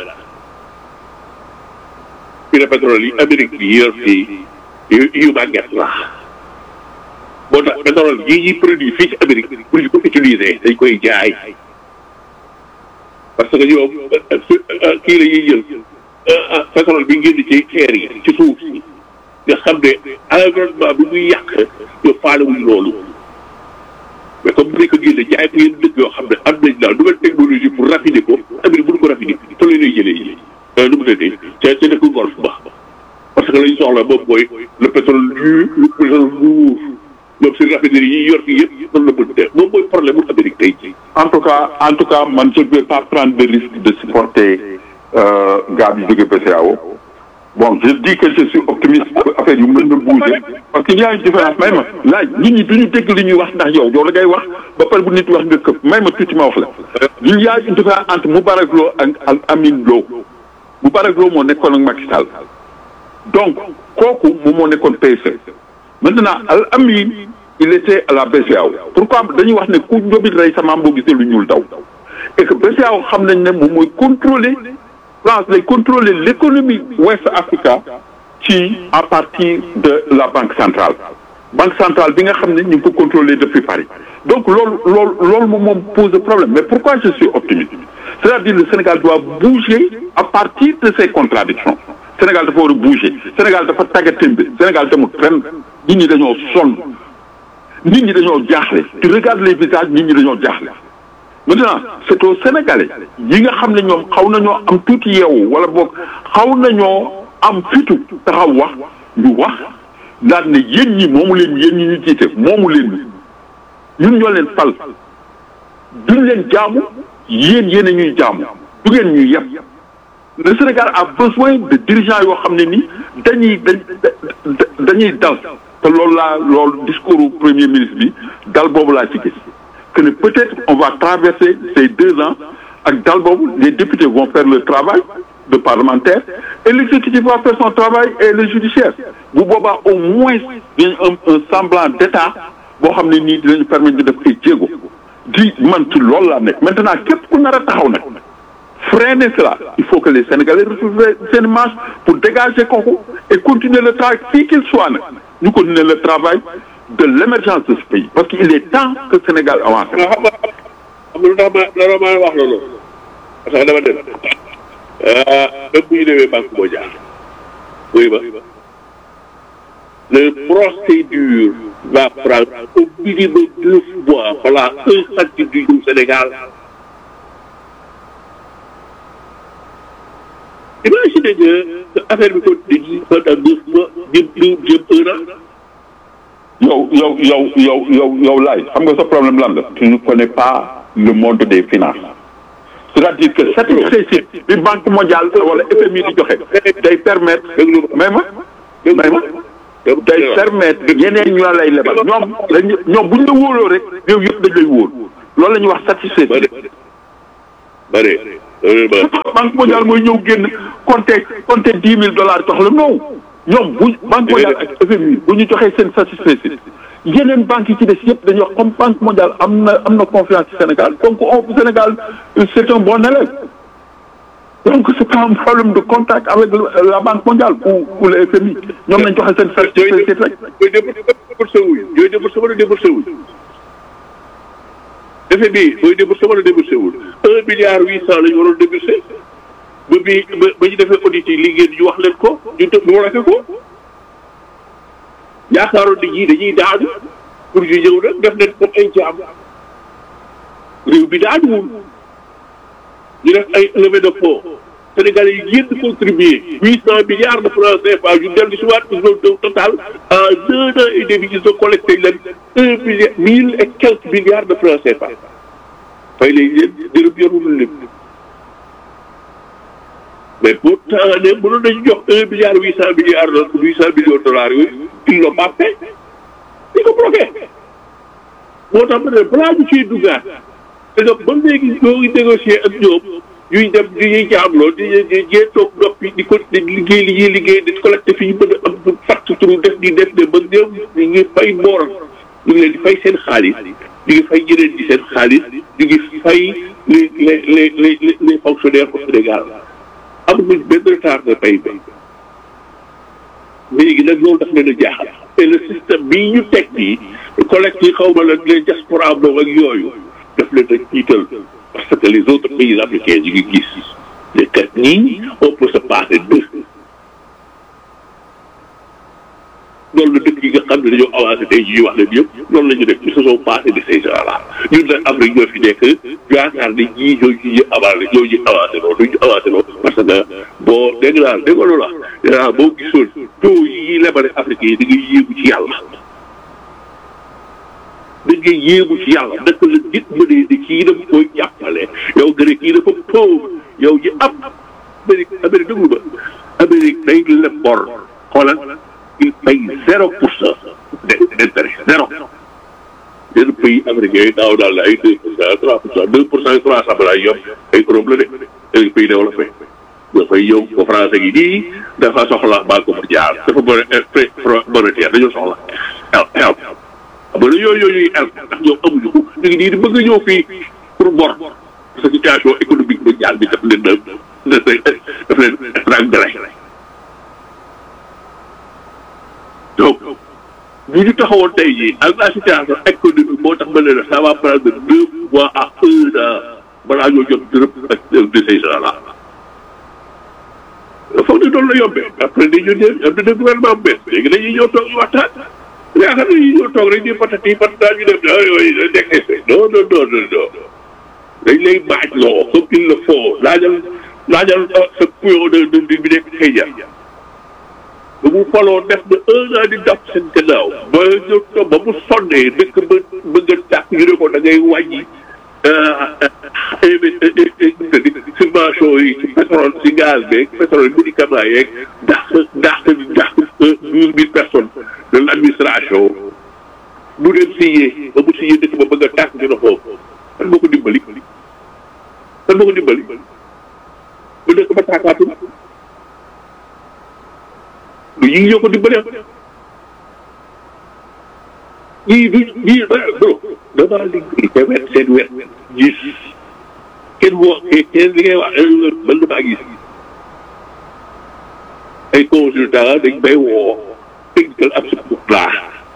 puits de pétrole yi Amérique bi yor fii yu yu màgget la moo tax pétrole yi ñuy produit fii ci Amérique pour ñu ko utiliser dañ koy jaay parce que ñoom kii la ñuy jël pétrole bi ngeen di ci xeer yi ci suuf si nga xam ne environnement bi muy yàq ñu faalewuñ loolu mais comme bu ko génne jaay ko yenn dëkk yoo xam ne am nañ daal nouvelle technologie pour raffiner ko Amérique mënu ko raffiner te la ñuy jëlee yi nu mu tëddee ca ca dëkk golf ba parce que la ñu soxla moom mooy le pétrole lu le pétrole lourd moom si raffinerie yi yor fii yëpp noonu la mën def moom mooy problème mu Amérique tey jii. en tout cas en tout cas man je ne vais pas prendre de risque de supporter gars bi jóge BCEAO bon je dis que je suis optimiste affaire yu mën na bouger parce que il y a une différence may ma laaj nit ñi duñu dégg li ñuy wax ndax yow yow la ngay wax ba pare bu nit wax nga këpp may ma tuuti ma wax la il y a une différence entre Moubarak Lo ak ak Amin Lo Moubarak Lo moo nekkoon ak Macky Sall donc kooku moom moo nekkoon PSE maintenant Al Amin il était à la BCEAO pourquoi dañuy wax ne ku njobit rey sa maam boo gisee lu ñuul daw et que BCEAO xam nañ ne moom mooy contrôler France lay contrôler l'économie ouest Africa ci à partir de la banque centrale banque centrale bi nga xam ne ñu ngi ko contrôler depuis Paris donc loolu loolu loolu moom moom pose problème mais pourquoi je suis optimiste c'est-à-dire le Sénégal doit bouger à partir de ces contradictions Sénégal dafa war a bouger Sénégal dafa tàggatémbe Sénégal demul fenn nit ñi dañoo sonn nit ñi dañoo jaaxle tu regardes les visages nit ñi dañoo jaaxle maintenant c'est aux Sénégalais yi nga xam ne ñoom xaw nañoo am tuuti yeewu wala boog xaw nañoo am fitu taxaw wax ñu wax daal ne yéen ñi moomu leen yéen ñi ñu jiite moomu leen ñun ñoo leen fal duñ leen jaamu yéen yéen a ñuy jaamu du ngeen ñuy yeb le Sénégal a besoin de dirigeants yoo xam ne ni dañuy dañuy dal te loolu laa loolu discours premier ministre bi dal boobu laa ci gis que ne peut-être on va traverser ces deux ans ak dal boobu les députés vont faire le travail de parlementaire et l'exécutif va faire son travail et le judiciaire bu boobaa au moins dañ un un semblant d'état boo xam ne nii dinañu permettre ñu def ay jéego di man ci loolu laa nekk maintenant képp ku nar a taxaw nag freiner cela il faut que les Sénégalais retrouvent seen marche pour dégager kooku et continuer le travail qui qu'il soit nag ñu continuer le travail de l'émergence de ce pays parce qu'il est temps que Sénégal avance. xam nga xam nga lu tax ma la ma wax loolu parce que dama dem même bu ñu demee banque mondiale oui ba le procédure va prendre au minimum deux mois voilà un centime du Sénégal. imaginez que affaire bi continue pendant neuf mois jëm jëm un an. yow yow yow yow yow yow laay xam nga sa problème lan la tu ne connais pas le monde des finances c'est-à-dire que satisfecit bi banque mondiale wala FMI di joxe day permettre may ma may ma day permettre ñeneen ñu la lay lebal ñoom dañ ñoom buñ la wóoloo rek réew yëpp dañ lay wóol loolu la ñuy wax satisfecit bare banque mondiale mooy ñëw génn compter compter dix mille dollars jox la non ñoom bu banque mondiale ak FMI bu ñu joxee seen satisfecit yeneen banques yi ci des yëpp dañuy wax comme banque mondiale am na am na confiance ci Sénégal donc on Sénégal c'est un bon élève donc c'est pas un problème de contact avec la banque mondiale ou ou le FMI ñoom nañ joxe seen satisfecit rek. yooyu déboursé wuñ yooyu déboursé wala déboursé wuñ FMI booy déboursé wala déboursé wul un milliard huit cent la ñu waroon déboursé ba bi ba ba ñu defee audit yi liggéey ñu wax leen ko ñu tëb ñu waxee ko yaakaaroon nit ñi dañuy daanu pour ñu ñëw nag def leen comme ay jaam réew bi daanuwul ñu def ay levée de fonds Sénégalais yi génn contribuer huit cent milliards de francs CFA ñu dellu si waat au total en deux ans et demi ils ont collecté leen un milliard mille et quelques milliards de francs CFA fay léegi leen dërëm yorul lépp mais pourtant ne mënoon nañu jox un milliard huit cent milliards huit cent millions de dollars yooyu ils l'ont pas fait di ko bloqué moo tax ma ne balaa ñu ciy duggaat te que ba léegi ñoo ngi négocier ak ñoom ñuy dem di ñuy jaamloo di di di toog noppi di ko di liggéey li ñuy liggéey di collecté fi ñu mën a am fàtt turu def di def de ba ñoom ñu ngi fay booram ñu ngi leen di fay seen xaalis ñu ngi fay ñeneen di seen xaalis ñu ngi fay les les les les les fonctionnaires au Sénégal amuñu benn retard de pay bi léegi nag loolu daf leen a jaaxal te le système bii ñu teg nii collecte yi xaw ma la les diaspora boobu ak yooyu daf leen a jiital parce que les autres pays africains ñu ngi gis ne kat nii on peut se passer d'eux loolu la dëkk yi nga xam ne dañoo avancé tey jii wax leen yëpp loolu la ñu def ils se sont passés de ces gens là ñun nag Afrique ñoo fi nekk yaakaar ne ñii ñoo ñu avancé ñoo ñu avancé loolu duñu avancé loolu parce que boo dégg naa dégg nga loolu la boo gisoon taux yi ñuy lebale Afrique yi da ngay yéegu ci yàlla da ngay yéegu ci yàlla naka la nit mënee ne kii dafa koy jàppale yow nga ne kii dafa pauvre yow ji am Amérique Amérique déglu ba Amérique day leb bor xoolal il paye zéro pour cent d'intérêt zéro yenn pays américains yi daaw daal la ay deux pour cent trois pour cent deux pour cent trois cent balaa yomb ay Europe la de ay pays développé dafay yow ko français gi nii dafa soxla banque mondiale dafa bëri monétaire dañoo soxla el el xam nga yooyu yooyu el ndax ñoom amuñu ko ñu ngi nii di bëgg a ñëw fii pour bor sa situation économique mondiale bi daf leen daf leen daf leen rangale donc bu ñu taxawoon tey jii ak la situation économique moo tax ma ne la ça va prendre deux mois à un an balaa ñoo jot dërëm ak de ces gens là. foog ne doon la yombee après dañu ñëw am na gouvernement bu bees léegi dañuy ñëw toog ñu waxtaan yaakaar nañu ñëw toog rek di patati patata ñu dem ah yooyu nekk non non non non non dañ lay baaj loo comme il le faut laajal laajal sa puyo de de bi nekk xëy jar ba mu faloo def na un an di dàpp seen gannaaw ba ñu toog ba mu sonnee dëkk ba bëgg a tàkk ñu ne ko da ngay wàññi subvention yi ci pétrole ci gaz beeg pétrole médicament yeeg dàq dàq dàq douze mille personnes de l' administration bu leen signé ba mu signé dëkk ba bëgg a tàkk ñu ne foofu kan moo ko dimbali kan moo ko dimbali ba dëkk ba tàkkaatul lu ñii ñoo ko dimbali ñii du ñii bro damaa liggéey ca wet seen wet gis kenn woo kenn li ngay wax man damaa gis ay consultant dañ bay woo technical assistance laa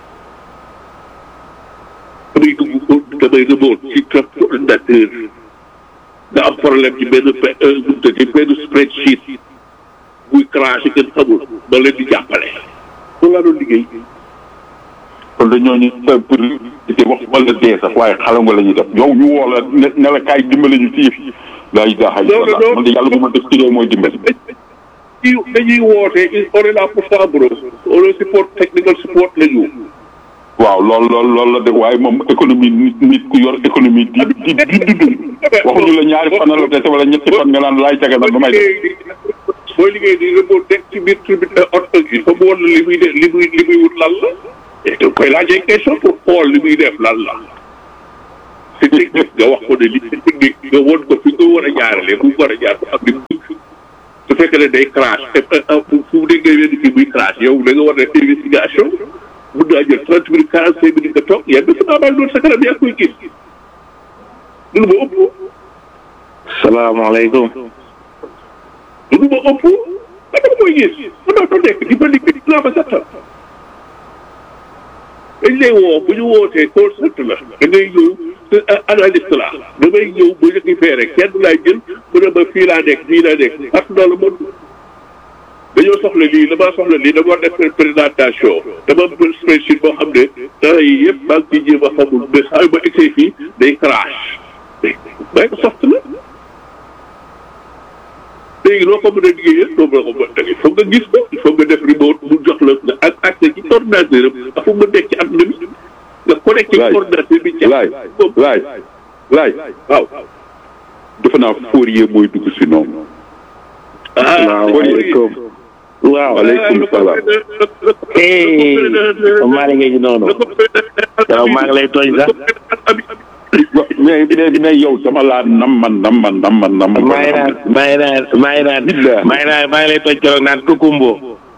damay dugg damay remote ci trop ordinateur nga am problème ci benn ci benn spreadsheet buy craché kenn xamul ba leen di jàppale loolu laa doon liggéey kon dañoo ñu pour di wax wala dee sax waaye xalam nga la ñuy def yow ñu woo la ne ne la kaay dimbali ñu ci yëf yi. laa ilaha illallah man de yàlla bu ma def ci réew mooy dimbali. dañuy woote on est là pour ça bro on est support technical support la ñu waaw loolu loolu loolu la de waaye moom économie nit nit ku yor économie di di di di dund waxuñu la ñaari fan la dese wala ñetti fan nga naan laay tege nag ba may def booy liggéey di nga nekk ci biir ci biir oto il faut mu wan la li muy def li muy li muy wut lan la et donc koy laajee question pour xool li muy def lan la c'est technique nga wax ko ne li c'est technique nga won ko fi nga war a jaarale fu mu war a jaar ko ak li mu su fekkee ne day crash te fu mu déggee wenn kii muy crash yow da nga war a def investigation mun naa jël trente minutes quarante cinq minutes nga toog yenn su naa doon sa kanam yaa koy gis loolu ma ëpp salaamaaleykum. loolu ma ëpp ba dama koy gis mën naa ko nekk di ba liggéey dinaa ba sattal dañ lay woo bu ñu wootee concept la da ngay ñëw analyste la damay ñëw bu ñu koy fee rek kenn laay jël mu ne ma fii laa nekk fii laa nekk partout dans le monde dañoo soxla lii damaa soxla lii dama war def présentation dama am spreadsheet boo xam ne dara yi yëpp maa ngi ciy jéem a xamul mais saa yu ma egsee fii day crash Microsoft la léegi loo ko mën a liggéeyee doo mën a ko mën a il faut nga gis ko il faut nga def remote mu jox la nga ak accès ci ordinateur am ak fu nga nekk ci àdduna bi nga connecté ci ordinateur bi. laay laay laay waaw. defe naa Fourier mooy dugg si noonu. salaamaaleykum. waaw waaleykum salaam. maa ngi léegi noonu. yow maa ngi lay tooñ sax. mais mais mais yow dama laa nam man nam man nam man nam maa ngi naan maa ngi naan maa ngi naan maa ngi naan maa ngi lay tooñ keroog naan kukumbo.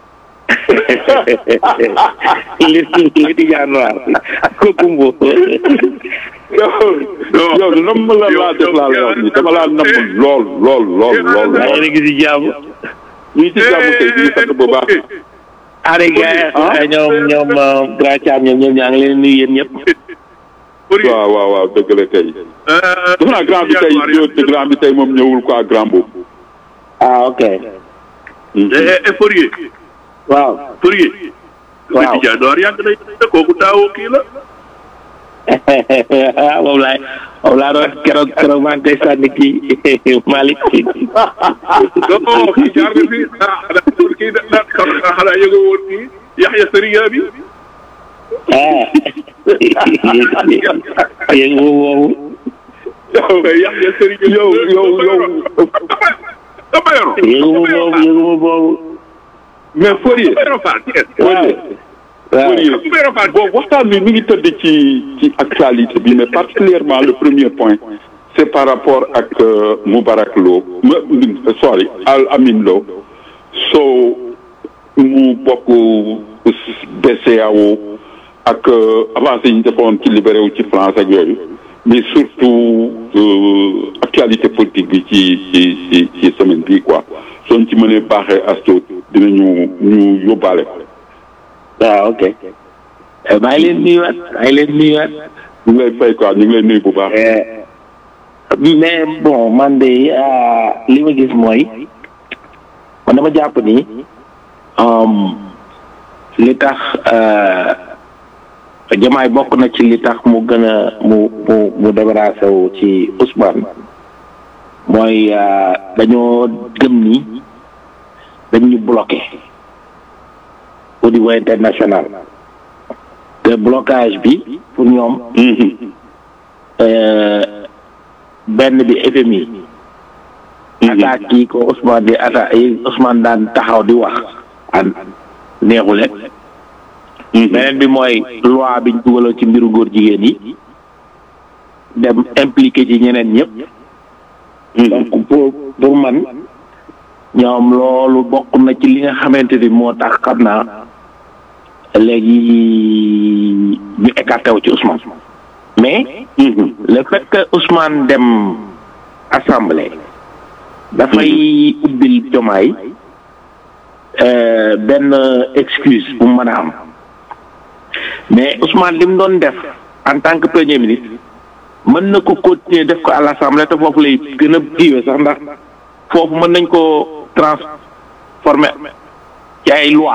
li li di januar kukumbo. yow yow nam la laa def laa lay wax ni dama laa nam lool lool lool lool. maa ngi gis ci jàmm. ñu ngi ci jàmm kay ñu ngi sant bu baax. Aliou gars ñoom ñoom grand Thiam ñoom ñoom ñaa ngi leen nuyu yéen ñëpp. waaw waaw waaw dëgg la kay. defe naa grand bi tey ñëw grand bi tey moom ñëwul quoi grand boobu. ah ok. Fourier. waaw. Fourier. waaw Petit Diagne yàgg na kooku taawoo kii la. moom laay moom laa doon keroog keroog maa ngi koy sànni kii Malick. non kii jaar na fi ah xanaa kii da da xanaa yëgoo woon kii Yaxya Sëriya bi. ah. yéen boobu. Yaxya Sëriya yow yow yow. dama yoro. yéen boobu yéen boobu. mais Fourier. dama yoro Fall Thiès. Fourier. waaw Fourier dama yoro Fall bon waxtaan bi mi ngi tëdd ci ci actualité bi mais particulièrement le premier point c'est par rapport ak Moubarak Lo ma sorry Al Amin Lo soo mu bokk BCEAO ak avancé yi ñu defoon ci libéré wu ci France ak yooyu mais surtout actualité politique bi ci ci ci ci semaine bii quoi soo ci mënee baaxee asto dinañu ñu yóbbaale ko. waaw ok. maa ngi leen nuyuwaat maa ngi leen nuyuwaat. ñu ngi lay fay quoi ñu ngi lay nuyu bu baax. mais bon man de li ma gis mooy man dama jàpp ni li tax jamaay bokk na ci li tax mu gën a mu mu mu débarrassé wu ci Ousmane mooy dañoo gëm ni dañ ñu bloqué au niveau international te blocage bi pour ñoom benn bi FMI attaque yi ko Ousmane di attaque yi Ousmane daan taxaw di wax an neexule beneen bi mooy loi biñ dugaloon ci mbiru góor jigéen yi dem impliqué ci ñeneen ñëpp donc pour pour man ñoom loolu bokk na ci li nga xamante ni moo tax xam naa léegi ñu écarté wu ci Ousmane mais le fait que Ousmane dem assemblée dafay ubbil jomaay benn excuse bu mu mën a am mais Ousmane li mu doon def en tant que premier ministre mën na ko continuer def ko à l'assemblée te foofu lay gën a kiiwee sax ndax foofu mën nañ ko transformer ci ay loi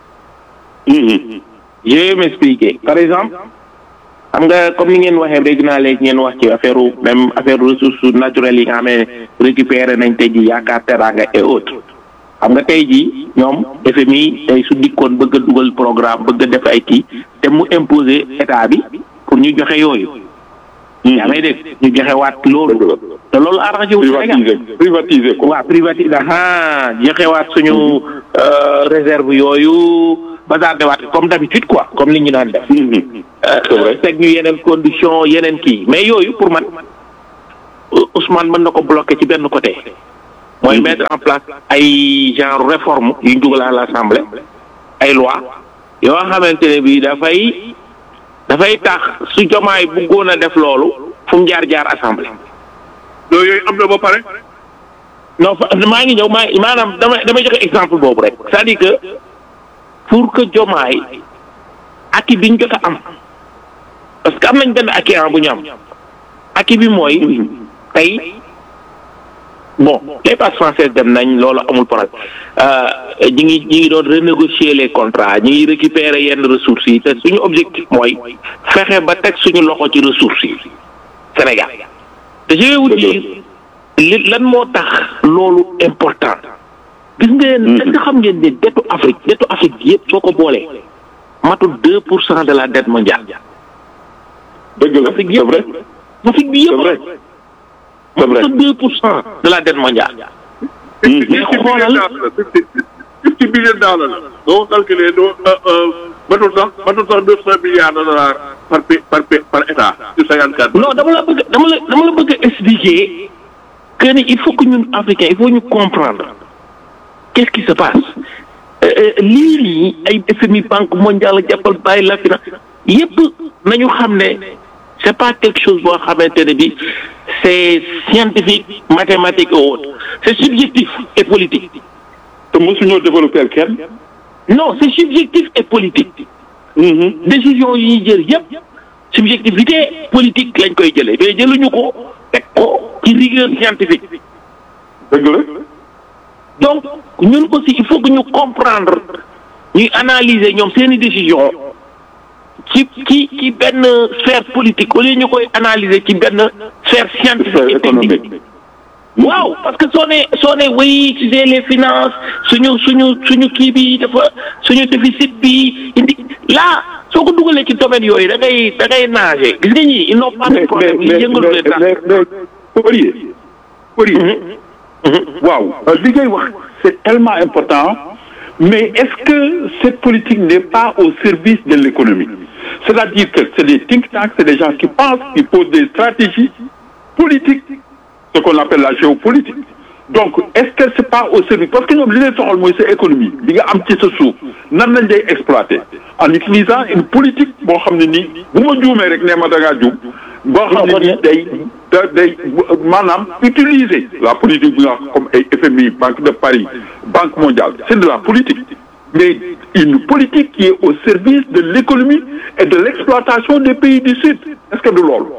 je vais m'expliquer par exemple xam nga comme ni ngeen waxee dégg naa léegi ngeen wax ci affaire même affaire ressources naturelles yi nga xam ne récupéré nañ tey ji yaakaar teraanga et autres xam nga tey jii ñoom FMI tey su dikkoon bëgg a dugal programme bëgg a def ay kii te mu imposer état bi pour ñu joxe yooyu. yaa may dégg ñu joxe waat loolu. te loolu arrangé wu Sénégal privatiser privatiser ko. waaw privatiser ah joxe waat suñu réserve yooyu bazarde waat comme d'habitude quoi comme li ñu daan def. c'est vrai teg ñu yeneen condition yeneen kii mais yooyu pour man Ousmane mën na ko bloquer ci benn côté. mooy mettre en place ay genre réforme yu ñu dugal à l'Assemblée ay loi yoo xamante ne bii dafay dafay tax su jomaay bëggoon a def loolu fu mu jaar jaar assemblée. loolu yooyu am na ba pare. non fa maa ngi ñëw maa maanaam dama damay joxe exemple boobu rek c'est-à-dire que pour que jomaay aki bi ñu jot a am parce que am nañ benn aki bu ñu am aki bi mooy tey bon les passes françaises dem nañ loolu amul problème ñi ngi ñi ngi doon renégocier les contrats ñi ngi récupérer yenn ressources yi te suñu objectif mooy fexe ba teg suñu loxo ci ressources yi Sénégal te je vais vous dire li lan moo tax loolu important gis ngeen est-ce que xam ngeen ne dettu Afrique dettu Afrique bi yëpp soo ko boolee matul deux pour cent de la dette mondiale dëgg la Afrique c'est vrai yëpp Afrique bi c'est yëpp vrai c'est vrai matul deux pour cent de la dette mondiale mais xoolal fifty billion dollars la doo calculer doo matul sax matul sax deux cent milliards de dollars par pa- par pa- par état sur cinquante quatre non dama la bëgg dama la dama la bëgg a expliquer que ni il faut que ñun africains il faut ñu comprendre qu'est-ce qui se passe Euh, euh, lii nii ay FMI banque mondiale jàppal bàyyi la fi na yépp nañu xam ne c'est pas quelque chose boo xamante ne bi c'est scientifique mathématique ou autre c'est subjectif et politique te mosuñoo développer kenn. non c'est subjectif et politique décision yi ñuy jël yépp subjectivité politique lañ koy jëlee mais jëluñu ko teg ko ci rigueur scientifique dëgg la. donc ñun aussi il faut que ñu comprendre ñuy analyser ñoom seeni décision ci ci ci benn sphère politique au lieu ñu koy analyser ci benn sphère scientifique et technique économique. waaw parce que soo ne soo ne oui tu sais les finances suñu suñu suñu kii bi dafa suñu déficit bi indi là soo ko dugalee ci domaine yooyu da ngay da ngay nager gis nga ñii ils n'ont pas de mais mais problème mais ñu yëngalu leen dara. mais mais Poirier. Poirier. waaw li ngay wax c'est tellement important mais est-ce que cette politique n'est pas au service de l'économie c'est-à-dire que c'est des think tanks c'est des gens qui pensent qui posent des stratégies politiques ce qu'on appelle la géopolitique donc est-ce que c'est pas au service parce que ñoom li leen soxal mooy sa économie li nga am ci sa suuf nan lañ lay exploiter en utilisant une politique boo xam ne nii bu ma juumee rek nee ma da ngaa juum boo xam ne nii day da day maanaam utiliser la politique bi nga wax comme ay FMI Banque de Paris Banque mondiale c'est de la politique mais une politique qui est au service de l'économie et de l'exploitation des pays du Sud est-ce que du loolu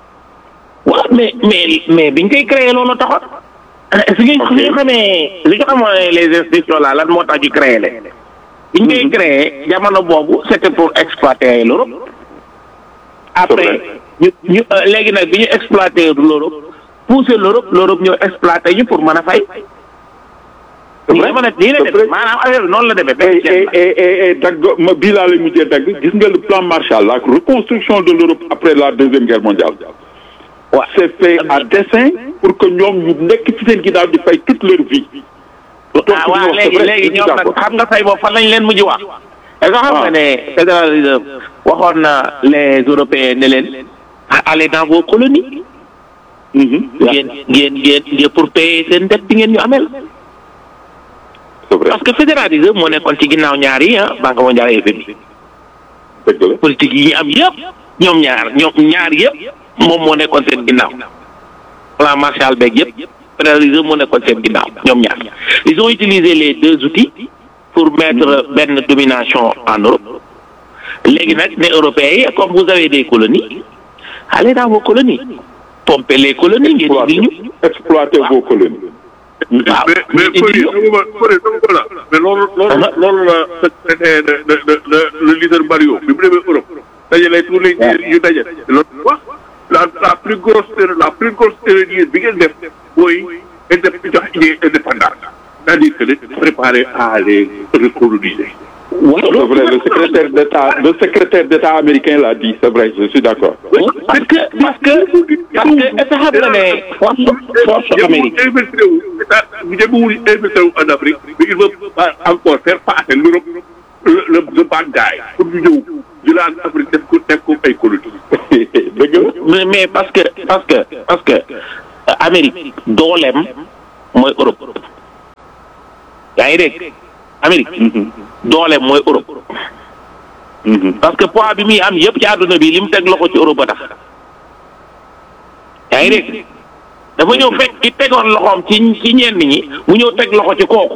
waaw mais mais mais biñ koy créé loolu taxoon. fi nga fi nga xamee li nga xamoo les institutions là lan moo tax ñu créé leen. biñ koy créé jamono boobu c'était pour exploiter l'Europe. après ñu ñu euh, léegi nag bi ñu exploiter l'Europe pousser l'Europe l'Europe ñoo exploiter ñu pour mën a fay. C'est nii vrai, la mën a nii la c'est demee vrai. maanaam affaire bi noonu la demee. et benn ceeb et la. et et et dagg ma bii laa lay mujjee dagg gis nga le plan Marshall la reconstruction de l'Europe après la deuxième guerre mondiale. waaw c'est fait à dessein pour que ñoom ñu nekk ci seen ginnaaw di fay toute leur vie. ah waaw léegi léegi ñoom nag xam nga fay boobu fan lañ leen mujj wax. est-ce que xam nga ne Federal Reserve waxoon na les Européens ne leen allez dans vos colonies. ngeen ngeen ngeen ngeen pour payer seen dette bi ngeen ñu amel. c'est vrai parce que Federal Reserve moo nekkoon ci ginnaaw ñaar yi ah Banque mondiale ak FMI. dëgg la. politique yi ñu am yëpp ñoom ñaar ñoom ñaar yëpp moom moo nekkoon seen ginnaaw. plan Marshall beeg yëpp Federal Reserve moo nekkoon seen ginnaaw ñoom ñaar ils ont utilisé les deux outils pour mettre benn domination en Europe léegi nag ne européens yi comme vous avez des colonies allez dans vos colonies pomper les colonies ngeen indil ñu exploiter vos colonies. waaw mais mais ngeen Fodé indil ñu dama ma Fodé dama ko la mais loolu loolu la loolu la secrétaire de de de de le leader Mario bi mu demee Europe dajale tous les leaders yu daje loolu wax la la plus grosse erreur la plus grosse erreur yi bi ngeen def mooy indép jox Guinée indépendance c'est-à-dire que de préparer à les recoloniser. C'est vrai, le secrétaire d'État, le secrétaire d'État américain l'a dit, c'est vrai, je suis d'accord. parce que parce que parce que est-ce que xam nga ne force force Amérique investir wu état bu jëmewul investir wu en Afrique mais il veut pas encore faire passer l'Europe le le le bad guy pour ñu ñëw jëlaat Afrique def ko def ko ay colonie. dëgg la. mais mais parce que parce que parce que euh, Amérique dooleem mooy Europe yaa ngi dégg Amérique dooleem mooy Europe parce que poids bi muy am yëpp ci àdduna bi li mu teg loxo ci Europe ba tax yaa ngi dégg dafa ñëw fekk ki tegoon loxoom ci ci ñenn ñi mu ñëw teg loxo ci kooku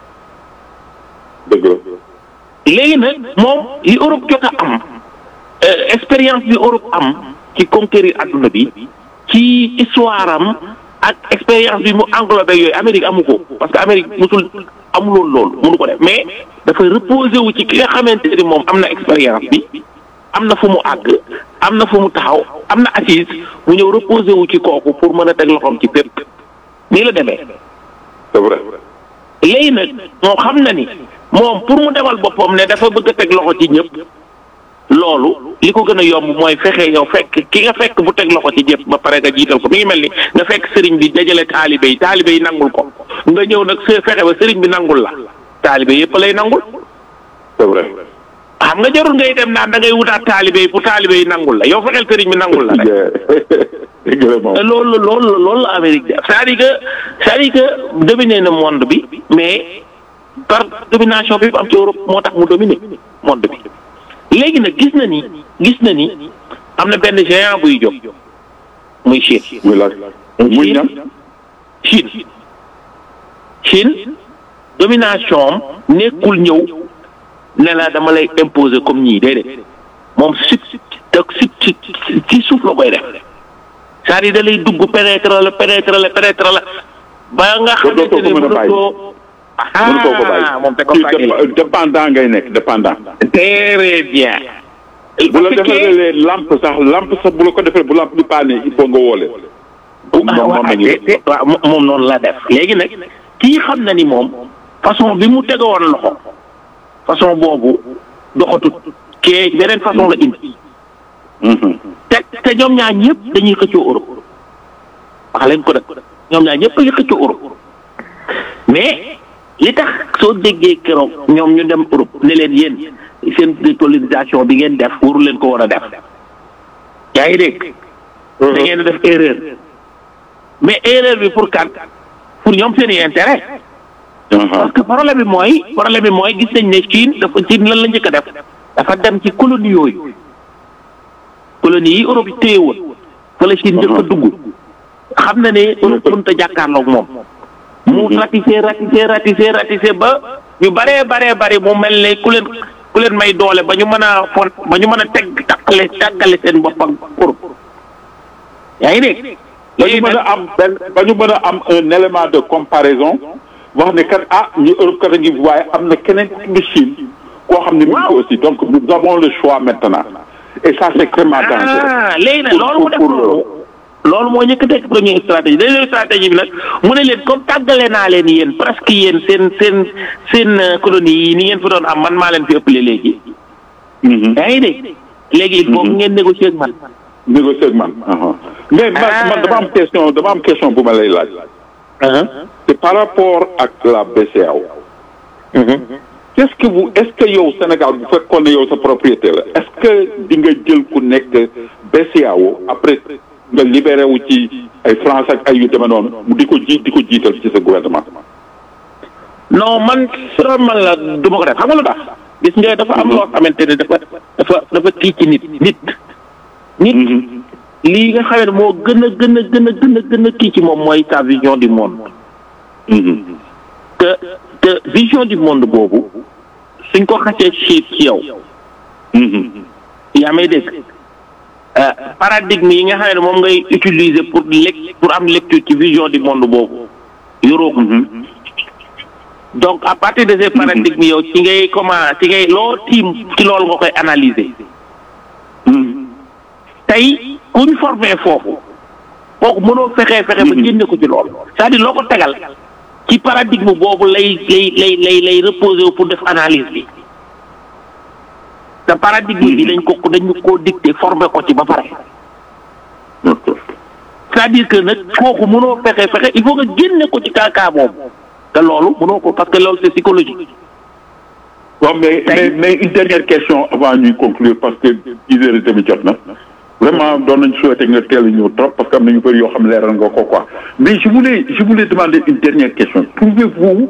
dëgg la. léegi nag moom li Europe jot a am euh, expérience bi Europe am ci conquérir adduna bi ci histoire am ak expérience bi mu englobé yooyu Amérique amu ko parce que Amérique musul amuloon loolu mënu ko def mais dafay reposé wu ci ki nga xamante ni moom am na expérience bi am na fu mu àgg am na fu mu taxaw am na assise mu ñëw reposé wu ci kooku pour mën a teg loxoom ci pépp nii la demee c'est vrai. léegi nag moom xam na ni moom pour mu demal boppam ne dafa bëgg a teg loxo ci ñëpp loolu li ko gën a yomb mooy fexe yow fekk ki nga fekk bu teg loxo ci ñëpp ba pare nga jiital ko mi ngi mel ni nga fekk sëriñ bi dajale taalibe yi taalibe yi nangul ko nga ñëw nag se fexe ba sëriñ bi nangul la taalibe yëpp lay nangul c'est vrai. xam nga jarul ngay dem naan da ngay wutaat taalibe yi pour taalibe yi nangul la yow fexeel sëriñ bi nangul la rek dëgg la moom. loolu loolu loolu la Amérique def c'est-à-dire que c'est-à-dire que dominer na monde bi mais par domination bi am ci Europe moo tax mu dominer monde bi léegi nag gis na ni gis na ni am na benn géant buy jóg muy Chine muy laaj. muy ñam. Chine Chine domination am nekkul ñëw ne la dama lay imposer comme ñii déedéet moom sut te sut ci suuf la koy def c'est-à-dire da lay dugg pénétrer la pénétrer la pénétrer la ba nga xamante dootoo ne ko mën a bàyyi. mënutoo mënutoo ko bàyyi. ah moom te ko Kii bàyyi dép- dépendant ngay nekk dépendant. très bien bu la Parce que defalee lampe sax lampe sax bu la ko defee bu lampe bi paane il faut nga woole. ah moom waaw moom la ñu te- te- waaw mo- moom noonu la def léegi nag kii xam na ni moom façon bi mu tegoon loxo façon boobu doxatut kee beneen façon la indi te te ñoom ñaar ñëpp dañuy xëccoo Europe wax leen ko nag ñoom ñaar ñëpp dañuy xëccoo Europe mais li tax soo déggee keroog ñoom ñu dem Europe ne leen yéen seen décolonisation bi ngeen def waru leen ko war a def yaa ngi dégg da ngeen def erreur mais erreur bi pour kan pour ñoom seen i intérêt parce que problème bi mooy problème bi mooy gis nañ ne Chine dafa Chine lan la njëkk a def dafa dem ci colonie yooyu colonie yi Europe yi téye woon fa la Chine njëkk a dugg xam na ne Europe mënut a jàkkaarloog moom mu ratissé ratissé ratissé ratissé ba ñu baree baree bari mu mel ne ku leen ku leen may doole ba ñu mën a fon ba ñu mën a teg takkale takkale seen bopp ak Europe yaa ngi dégg ba ñu mën a am benn ba ñu mën a am un élément de comparaison wax ne kat ah ñu Europe kat a ngi waaye am na keneen ku tudd Chine koo xam ne mi ngi ko aussi donc nous avons le choix maintenant et ça c'est extrêmement dangereux. ah léegi nag Pour- loolu mu def pour- loolu loolu moo njëkk a nekk première stratégie deuxième stratégie bi nag mu ne leen comme tàggale naa leen yéen presque yéen seen seen seen euh, colonie yi ni ngeen fi doon am man maa leen fi ëppale léegi Mhm. yaa ngi dégg léegi il faut que ngeen négocier ak man négocier ak man. aha. mais man Ah. man dama am question dama am question bu ma lay laaj. c'est par rapport ak la BCEAO. qu'est-ce que vous est-ce que yow Sénégal bu fekkoon ne yow sa propriété la est-ce que di nga jël ku nekk BCEAO après nga libéré wu ci ay France ak ay yu demee noonu mu di ko ji di ko jiital ci sa gouvernement. non man soo man la du ma ko def xam nga lu tax gis nga dafa am loo xamante ne dafa dafa dafa kii ci nit nit nit lii nga xamante ne moo gën a gën a gën a gën a gën a kii ci moom mooy sa vision du monde te te vision du monde boobu suñ ko xasee ci ci yow yaa may dégg euh, paradigme yi nga xam ne moom ngay utiliser pour lec pour am lecture ci vision du monde boobu yoroo ko donc à partir de ces paradigmes yow ci ngay comment ci ngay loo tiim ci loolu nga koy analyser tey kuñ formé foofu kooku mënoo fexee fexe ba génne ko ci loolu c'est-à-dire loo ko tegal ci paradigme boobu lay lay lay lay lay reposé wu pour def analyse bi te paradigme bi dañ ko dañu koo dicté formé ko ci ba pare c'est-à-dire que nag kooku mënoo fexe fexe il faut nga génne ko ci kaakaa boobu te loolu mënoo ko parce que loolu c'est psychologique waaw mais mais mais une dernière question avant ñuy conclure parce que dix heures et demie jot na vraiment doon nañ souhaité nga teel a ñëw trop parce que am na ñu bëri yoo xam leeral nga ko quoi mais je voulais je voulais demander une dernière question trouvez-vous